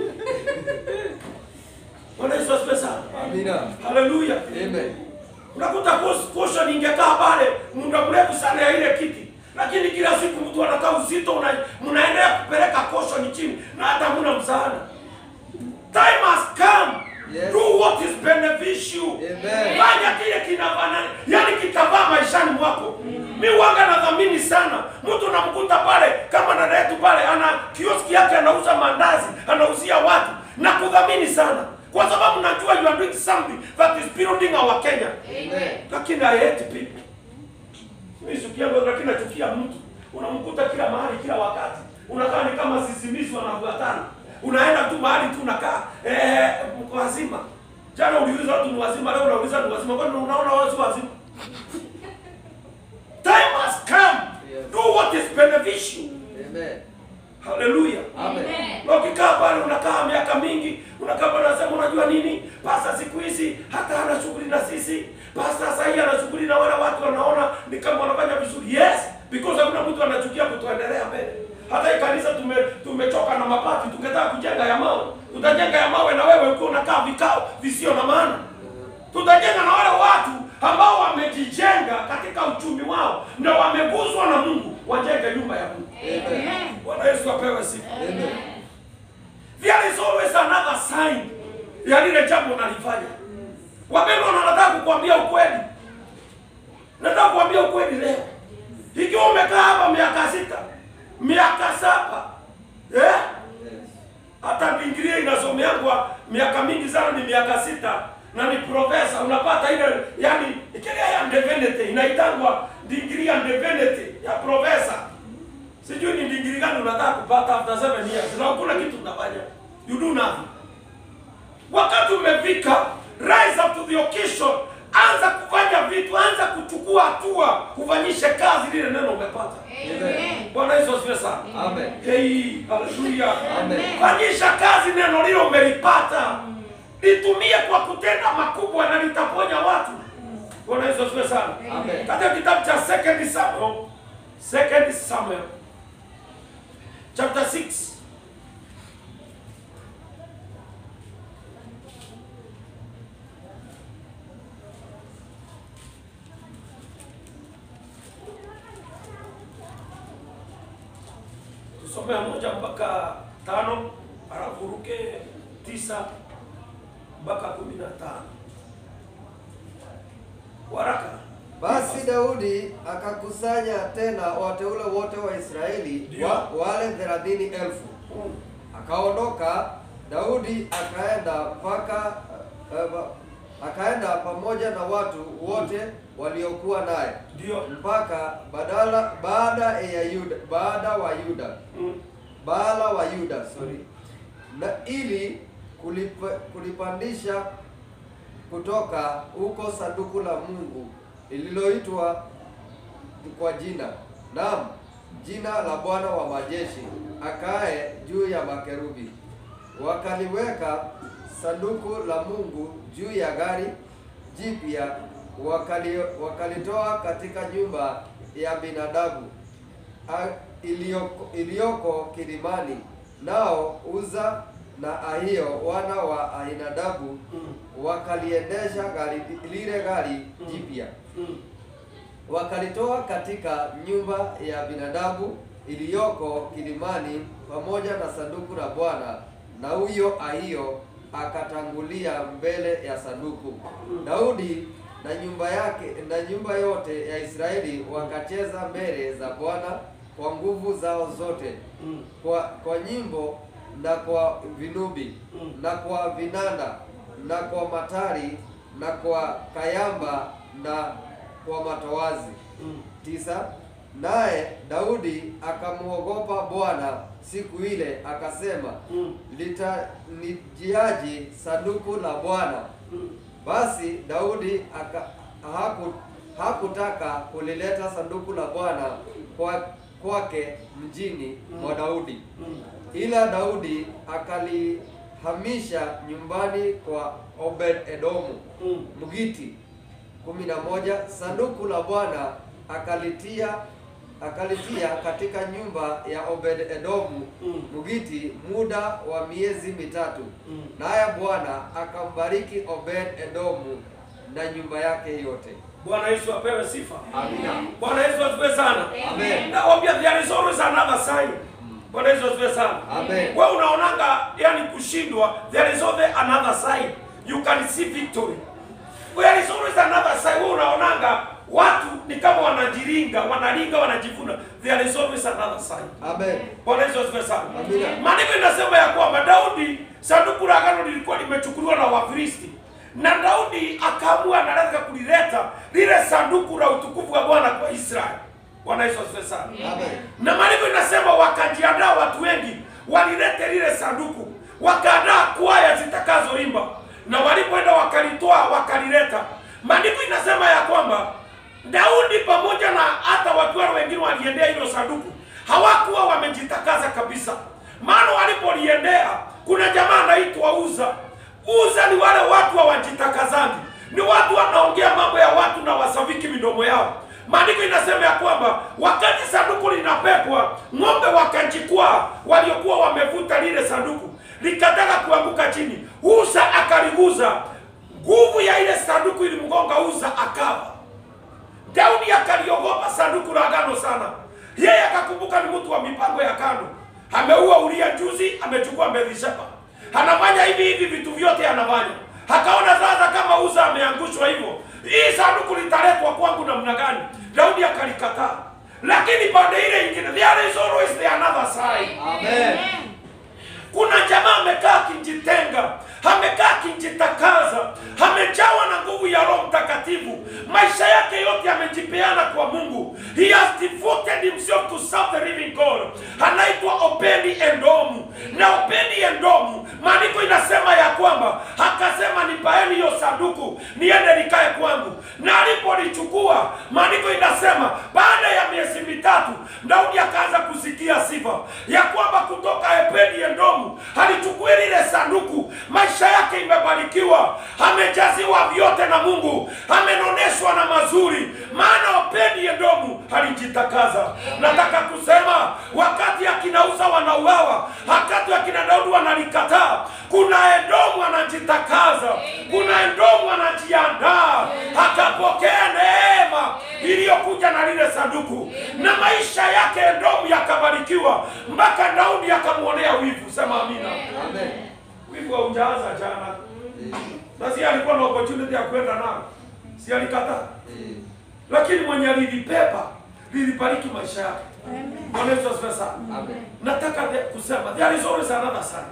Bwana Yesu asifiwe sana. Amina. Haleluya. Amen. Unakuta kos- caution ingekaa pale muda mrefu sana ya ile kiti, lakini kila siku mtu anakaa uzito, una- mnaendelea kupeleka caution chini na hata hamna msaada. Time has come. Yes. Do what is beneficial. Amen. Fanya kile kinafanana, yani kitavaa maishani mwako. Mi wanga nadhamini sana mtu namkuta pale kama dada yetu pale, ana kioski yake anauza mandazi, anauzia watu na kudhamini sana, kwa sababu najua you are doing something that is building our Kenya Amen. lakini I hate people. Mimi sikia ngoja lakini nachukia mtu. Unamkuta kila mahali kila wakati. Unakaa ni kama sisimizi wanafuatana. Unaenda tu mahali tu unakaa eh mko wazima. Jana uliuliza watu ni wazima, leo unauliza ni wazima. Kwani unaona wao si wazima? Time has come. Yes. Do what is beneficial. Amen. Hallelujah. Amen. Na ukikaa pale unakaa miaka mingi, unakaa pale unasema unajua nini? Pasta siku hizi hata ana shughuli na sisi. Pasta sasa hivi ana shughuli na wale watu wanaona ni kama wanafanya vizuri. Yes, because hakuna mtu anachukia kutuendelea mbele. Hata hii kanisa tume tumechoka na mapati, tungetaka kujenga ya mawe. Tutajenga ya mawe na wewe ukiwa unakaa vikao visio na maana. Tutajenga na wale watu ambao wamejijenga katika uchumi wao na wameguzwa na Mungu, wajenge nyumba ya Mungu. Amen. Bwana Yesu apewe sifa. Amen. There is always another sign ya lile jambo unalifanya. Wapendwa, na nataka kukuambia ukweli, nataka kukuambia ukweli leo. Ikiwa umekaa hapa miaka sita, miaka saba, eh? Yes. hata Biblia inasomeangwa miaka mingi sana, ni miaka sita na ni profesa, unapata ile yani kile ya divinity inaitangwa degree ya divinity ya profesa. Sijui ni degree gani unataka kupata after seven years, na hakuna kitu unafanya, you do nothing. Wakati umefika, rise up to the occasion, anza kufanya vitu, anza kuchukua hatua, kufanyishe kazi lile neno umepata. Amen. Bwana Yesu asifiwe sana. Amen. Hey, haleluya. Amen. Fanyisha kazi neno lilo umelipata. Litumie kwa kutenda makubwa na litaponya watu. Bwana Yesu asifiwe sana. Amen. Katika kitabu cha Second Samuel, Second Samuel chapter 6 tusomea moja mpaka tano halafu ruke tisa mpaka kumi na tano waraka Basi Daudi akakusanya tena wateule wote wa Israeli Ndio. wa, wale thelathini elfu. Akaondoka Daudi akaenda mpaka uh, akaenda pamoja na watu wote waliokuwa naye ndio mpaka badala baada ya Yuda baada wa Yuda Mm. Baala wa Yuda sorry, na ili kulipa, kulipandisha kutoka huko sanduku la Mungu lililoitwa kwa jina, naam, jina la Bwana wa majeshi akae juu ya makerubi. Wakaliweka sanduku la Mungu juu ya gari jipya, wakali, wakalitoa katika nyumba ya binadamu a- iliyoko, iliyoko kilimani. Nao Uza na Ahio wana wa Ahinadabu wakaliendesha gari lile gari jipya wakalitoa katika nyumba ya binadamu iliyoko kilimani pamoja na sanduku la Bwana, na huyo Ahio akatangulia mbele ya sanduku. Daudi na nyumba yake na nyumba yote ya Israeli wakacheza mbele za Bwana kwa nguvu zao zote, kwa kwa nyimbo na kwa vinubi na kwa vinanda na kwa matari na kwa kayamba na kwa matowazi. Tisa. Naye Daudi akamwogopa Bwana siku ile, akasema litanijiaje sanduku la Bwana? Basi Daudi aka, haku, hakutaka kulileta sanduku la Bwana kwa kwake mjini mwa Daudi, ila Daudi akalihamisha nyumbani kwa Obed Edomu Mgiti. kumi na moja. Sanduku la Bwana akalitia akalitia katika nyumba ya Obed Edomu Mgiti muda wa miezi mitatu, naye Bwana akambariki Obed Edomu na nyumba yake yote. Bwana Yesu apewe sifa. Amina. Bwana Yesu asifiwe sana. Amen. Nakwambia there is always another sign. Bwana Yesu asifiwe sana. Amen. Wewe unaonanga yani kushindwa, there is always another sign. You can see victory. There is always another sign. Wewe unaonanga watu ni kama wanajiringa, wanaringa, wanajivuna. There is always another sign. Amen. Bwana Yesu asifiwe sana. Amina. Maandiko inasema ya kwamba Daudi, sanduku la agano lilikuwa limechukuliwa na Wafilisti, na Daudi akaamua anataka kulileta lile sanduku la utukufu wa Bwana kwa Israeli. Bwana Yesu asifiwe sana. Amen. Na maandiko inasema wakajiandaa, watu wengi walilete lile sanduku, wakaandaa kwaya zitakazoimba, na walipoenda wakalitoa wakalileta. Maandiko inasema ya kwamba Daudi pamoja na hata watu wale wengine waliendea hilo sanduku, hawakuwa wamejitakaza kabisa, maana walipoliendea, kuna jamaa anaitwa Uza. Uza ni wale watu hawajitakazangi, ni watu wanaongea mambo ya watu na wasaviki midomo yao. Maandiko inasema ya kwamba wakati sanduku linapepwa, ng'ombe wakajikwaa waliokuwa wamevuta lile sanduku, likataka kuanguka chini. Uza akaliguza, nguvu ya ile sanduku ilimgonga Uza akafa. Daudi akaliogopa sanduku la agano sana. Yeye akakumbuka ni mtu wa mipango ya kando, ameua Uria juzi, amechukua Bathsheba, anafanya hivi hivi, vitu vyote anafanya. Akaona sasa kama Uza ameangushwa hivyo, hii sanduku litaletwa kwangu namna gani? Daudi akalikataa, lakini pande ile ingine, there is always the another side. Amen. Kuna jamaa amekaa akijitenga, amekaa akijitakaza, amejawa na nguvu ya Roho Mtakatifu, maisha yake yote amejipeana kwa Mungu. He has devoted himself to serve the living God. Anaitwa Obedi Edomu, na Obedi Edomu, maandiko inasema ya kwamba akasema, nipaeni hiyo sanduku niende nikae kwangu, na alipolichukua, maandiko inasema baada ya miezi mitatu, Daudi akaanza kusikia sifa ya kwamba kutoka Obedi Edomu alichukua lile sanduku, maisha yake imebarikiwa, amejaziwa vyote na Mungu, amenoneshwa na mazuri, maana Obedi Edomu alijitakaza. Nataka kusema wakati akina Uza wanauawa, wakati akina Daudi wanalikataa, kuna Edomu anajitakaza, kuna Edomu anajiandaa, akapokea neema iliyokuja na lile sanduku, na maisha yake Edomu yakabarikiwa, mpaka Daudi akamwonea wivu. Sema amina. Amen. Wivu haujaanza jana, Eh, na si alikuwa na opportunity ya kwenda nao, si alikataa, eh, lakini mwenye alilipepa lilibariki maisha yake. Bwana Yesu asifiwe sana. Amen. Nataka the- kusema there is always another side.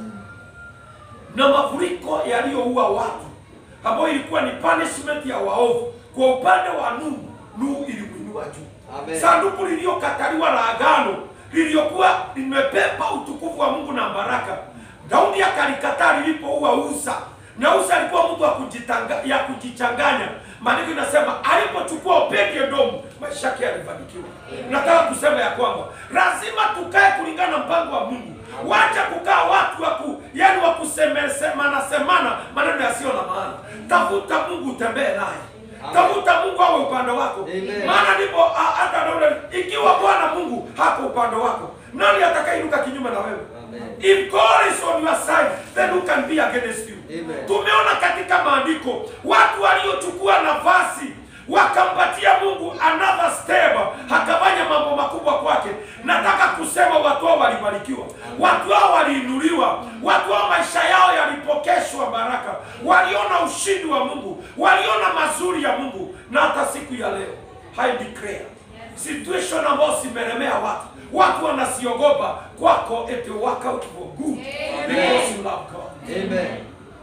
Na mafuriko yaliyoua watu ambayo ilikuwa ni punishment ya waovu, kwa upande wa Nuhu, Nuhu ilimwinua juu. Amen. Sanduku lililokataliwa la agano lililokuwa limebeba utukufu wa Mungu na baraka, Daudi akalikataa lilipoua Uza, Nyeusi alikuwa mtu wa kujitanga, ya kujichanganya. Maandiko inasema alipochukua Obed-Edomu maisha yake yalifanikiwa. Nataka kusema ya kwamba lazima tukae kulingana na mpango wa Mungu. Wacha kukaa watu wa ku, yani wa kusemesemana semana maneno yasiyo na maana. Tafuta Mungu, utembee naye. Tafuta Mungu awe upande wako. Amen. Maana ndipo a- hata Daudi, ikiwa Bwana Mungu hako upande wako, nani atakayeinuka kinyume na wewe? Amen. If God is on your side, then who can be against you? Amen. Tumeona katika maandiko watu waliochukua nafasi wakampatia Mungu another step, akafanya mambo makubwa kwake. Nataka kusema watu hao walibarikiwa, watu hao waliinuliwa, watu hao maisha yao yalipokeshwa baraka, waliona ushindi wa Mungu, waliona mazuri ya Mungu. Na hata siku ya leo I declare situation ambayo zimelemea watu, watu wanasiogopa kwako, it will work out for good because you love God Amen.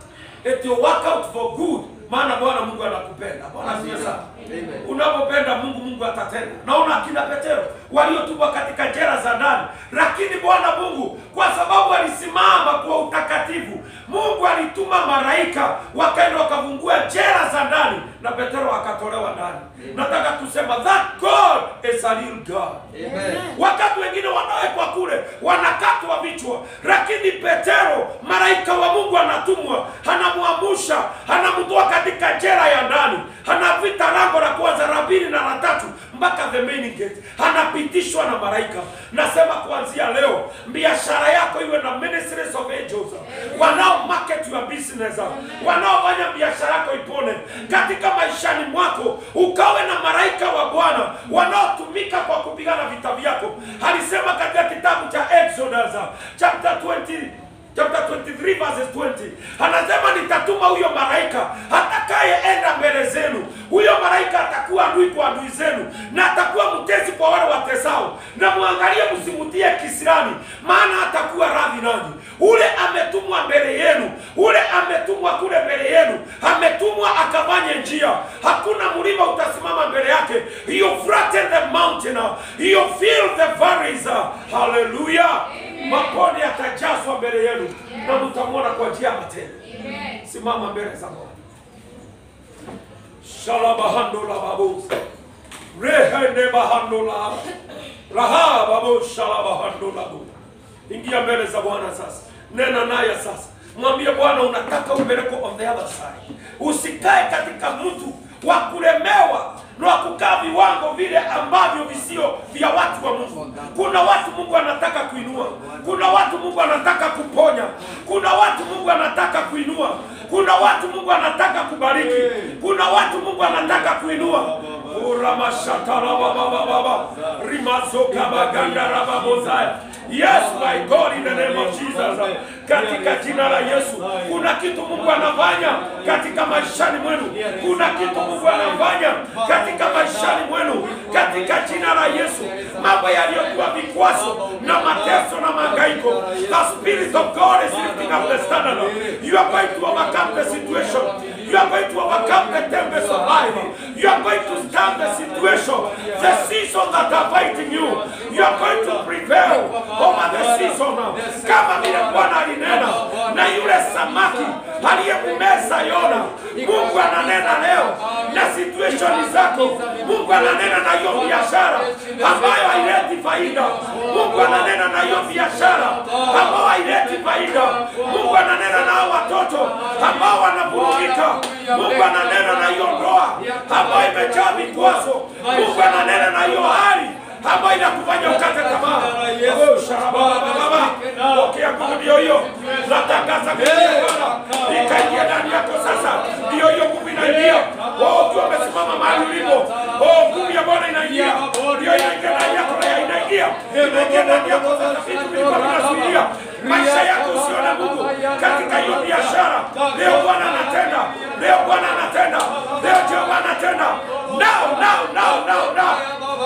it will work out for good maana bwana mungu anakupenda bwana asifiwe sana Amen. unapopenda mungu mungu atatenda naona akina petero waliotupwa katika jela za ndani lakini bwana mungu kwa sababu alisimama kwa utakatifu mungu alituma malaika wakaenda wakavungua jela za ndani na petero akatolewa ndani nataka kusema that god is a real god Amen. wakati wengine wanawekwa kule wanakatwa vichwa, lakini Petero, malaika wa Mungu anatumwa, anamwamusha, anamtoa katika jela ya ndani, anapita lango la kwanza, la pili na la tatu mpaka the main gate, anapitishwa na malaika. Nasema kuanzia leo biashara yako iwe na ministries of angels wanao market your business, wanaofanya biashara yako ipone katika maishani mwako, ukawe na malaika wa Bwana wanaotumika kwa kupigana vita vyako. Alisema katika kitabu cha Exodus chapter 20 chapter 23 verses 20 anasema nitatuma huyo malaika atakayeenda mbele zenu. Huyo malaika atakuwa adui kwa adui zenu na atakuwa mtesi kwa wale watesao, na mwangalie msimutie kisirani, maana atakuwa radhi nanyi. Ule ametumwa mbele yenu, ule ametumwa kule mbele yenu, ametumwa akafanye njia. Hakuna mlima utasimama mbele yake. You flatten the mountain, you fill the valleys. Hallelujah. Maponi yatajazwa mbele yenu na mtamwona kwa njia ya matendo. Simama mbele za Bwana. Shalabahando la babus. Rehende bahando la. Raha babu shalabahando la bu. Ingia mbele za Bwana sasa. Nena naye sasa. Mwambie Bwana unataka upelekwe on the other side. Usikae katika mtu wa kulemewa na wa kukaa viwango vile ambavyo visio vya watu wa Mungu. Kuna watu Mungu anataka kuinua, kuna watu Mungu anataka kuponya, kuna watu Mungu anataka kuinua, kuna watu Mungu anataka kubariki, kuna watu Mungu anataka kuinua. Uramashatarabababa rimazoka baganda babozaya. Yes my God in the name of Jesus. Katika jina la Yesu, kuna kitu Mungu anafanya katika maishani mwenu, kuna kitu Mungu anafanya katika maishani mwenu, katika jina la Yesu. Mambo yaliyokuwa vikwazo na mateso na mahangaiko, the spirit of God is lifting up the standard. You are going to overcome the situation. You are going to overcome the tempest of life. You are going to stand the situation, the season that are fighting you. You are going to prevail over the season. Kama vile Bwana alinena na yule samaki aliyemmeza Yona, Mungu ananena leo na situation zako. Mungu ananena na hiyo biashara ambayo haileti faida. Mungu ananena na hiyo biashara ambayo haileti faida. Mungu ananena na hao watoto ambao wanavurugika. Mungu ananena na hiyo ndoa ambayo imejaa vikwazo. Mungu ananena na hiyo hali ambayo inakufanya ukate tamaa. Oh, sharabababa. Pokea nguvu ndio hiyo. Natangaza kuingia Bwana. Ikaingia ndani yako sasa. Ndio hiyo nguvu inaingia. Oh, ukiwa umesimama mahali ulipo. Oh, nguvu ya Bwana inaingia. Ndio inaingia ndani yako na inaingia. Inaingia ndani yako sasa vitu vilikuwa vinazuilia. Maisha yako usione Mungu katika hiyo biashara. Leo Bwana anatenda. Leo Bwana anatenda. Leo Jehova anatenda. Now, now, now, now, now.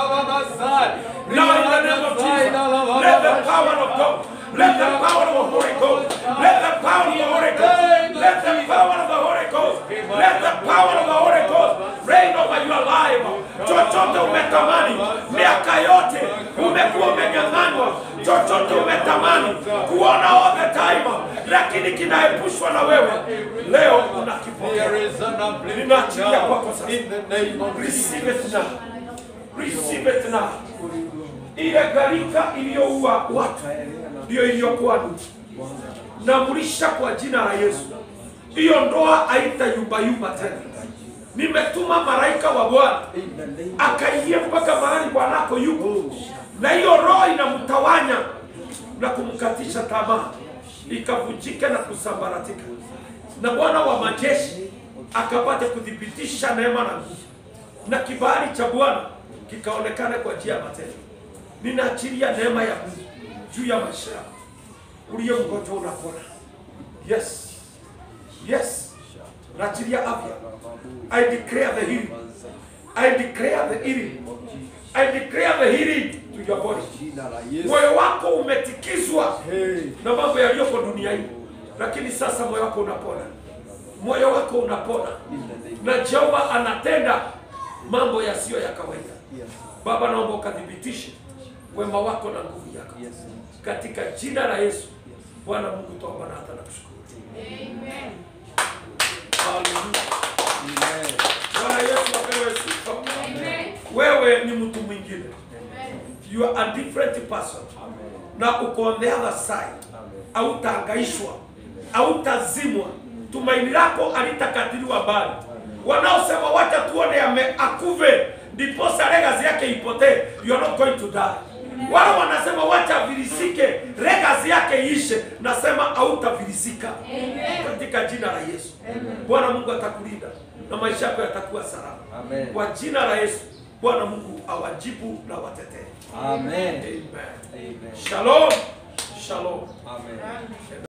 Now in the name of Jesus, let the power of God, let the power of the Holy Ghost, let the power of the Holy Ghost, let the power of the Holy Ghost, let the power of the Holy Ghost reign over your life. Chochote umetamani miaka yote umekuwa umenyang'anywa, chochote umetamani kuona all the time, lakini lakini kinaepushwa na wewe leo unakipokea. There is an uplifting Ninaachilia kwako now sasa. in the name of Receive it now. Receive it now. Ile gharika iliyoua watu ndiyo iliyokuwa namrisha kwa jina la Yesu. Hiyo ndoa haitayumbayumba tena. Nimetuma malaika wa Bwana akaingia mpaka mahali bwanako yuko, na hiyo roho inamtawanya na kumkatisha tamaa, ikavunjika na kusambaratika, na Bwana wa majeshi akapate kuthibitisha neema na nguvu, na kibali cha Bwana kikaonekana kwa njia ya matendo. Ninaachilia neema ya Mungu juu ya maisha yako, uliye mgonjwa unapona. Yes, yes, naachilia afya. I declare the healing. I declare the healing. I declare the healing to your body. Moyo wako umetikizwa na mambo yaliyoko dunia hii, lakini sasa moyo wako unapona, moyo wako unapona, na Jehova anatenda mambo yasiyo ya kawaida. Baba, naomba ukathibitishe wema wako na nguvu yako katika jina la Yesu. Bwana Mungu, tuomba na hata nakushukuru. Hallelujah. Bwana Yesu apewe sifa. Wewe ni mtu mwingine. You are a different person. Na uko on the other side. Hautahangaishwa, hautazimwa. Tumaini lako alitakatiliwa mbali. Wanaosema wacha tuone ame akuve ndiposa legacy yake ipotee, you are not going to die. Wale wanasema wacha virisike legacy yake ishe, nasema hautavirisika katika jina la Yesu. Bwana Mungu atakulinda na maisha yako yatakuwa salama Amen. kwa jina la Yesu. Bwana Mungu awajibu na watetee. Amen. Amen. Amen. Shalom. Shalom. Amen.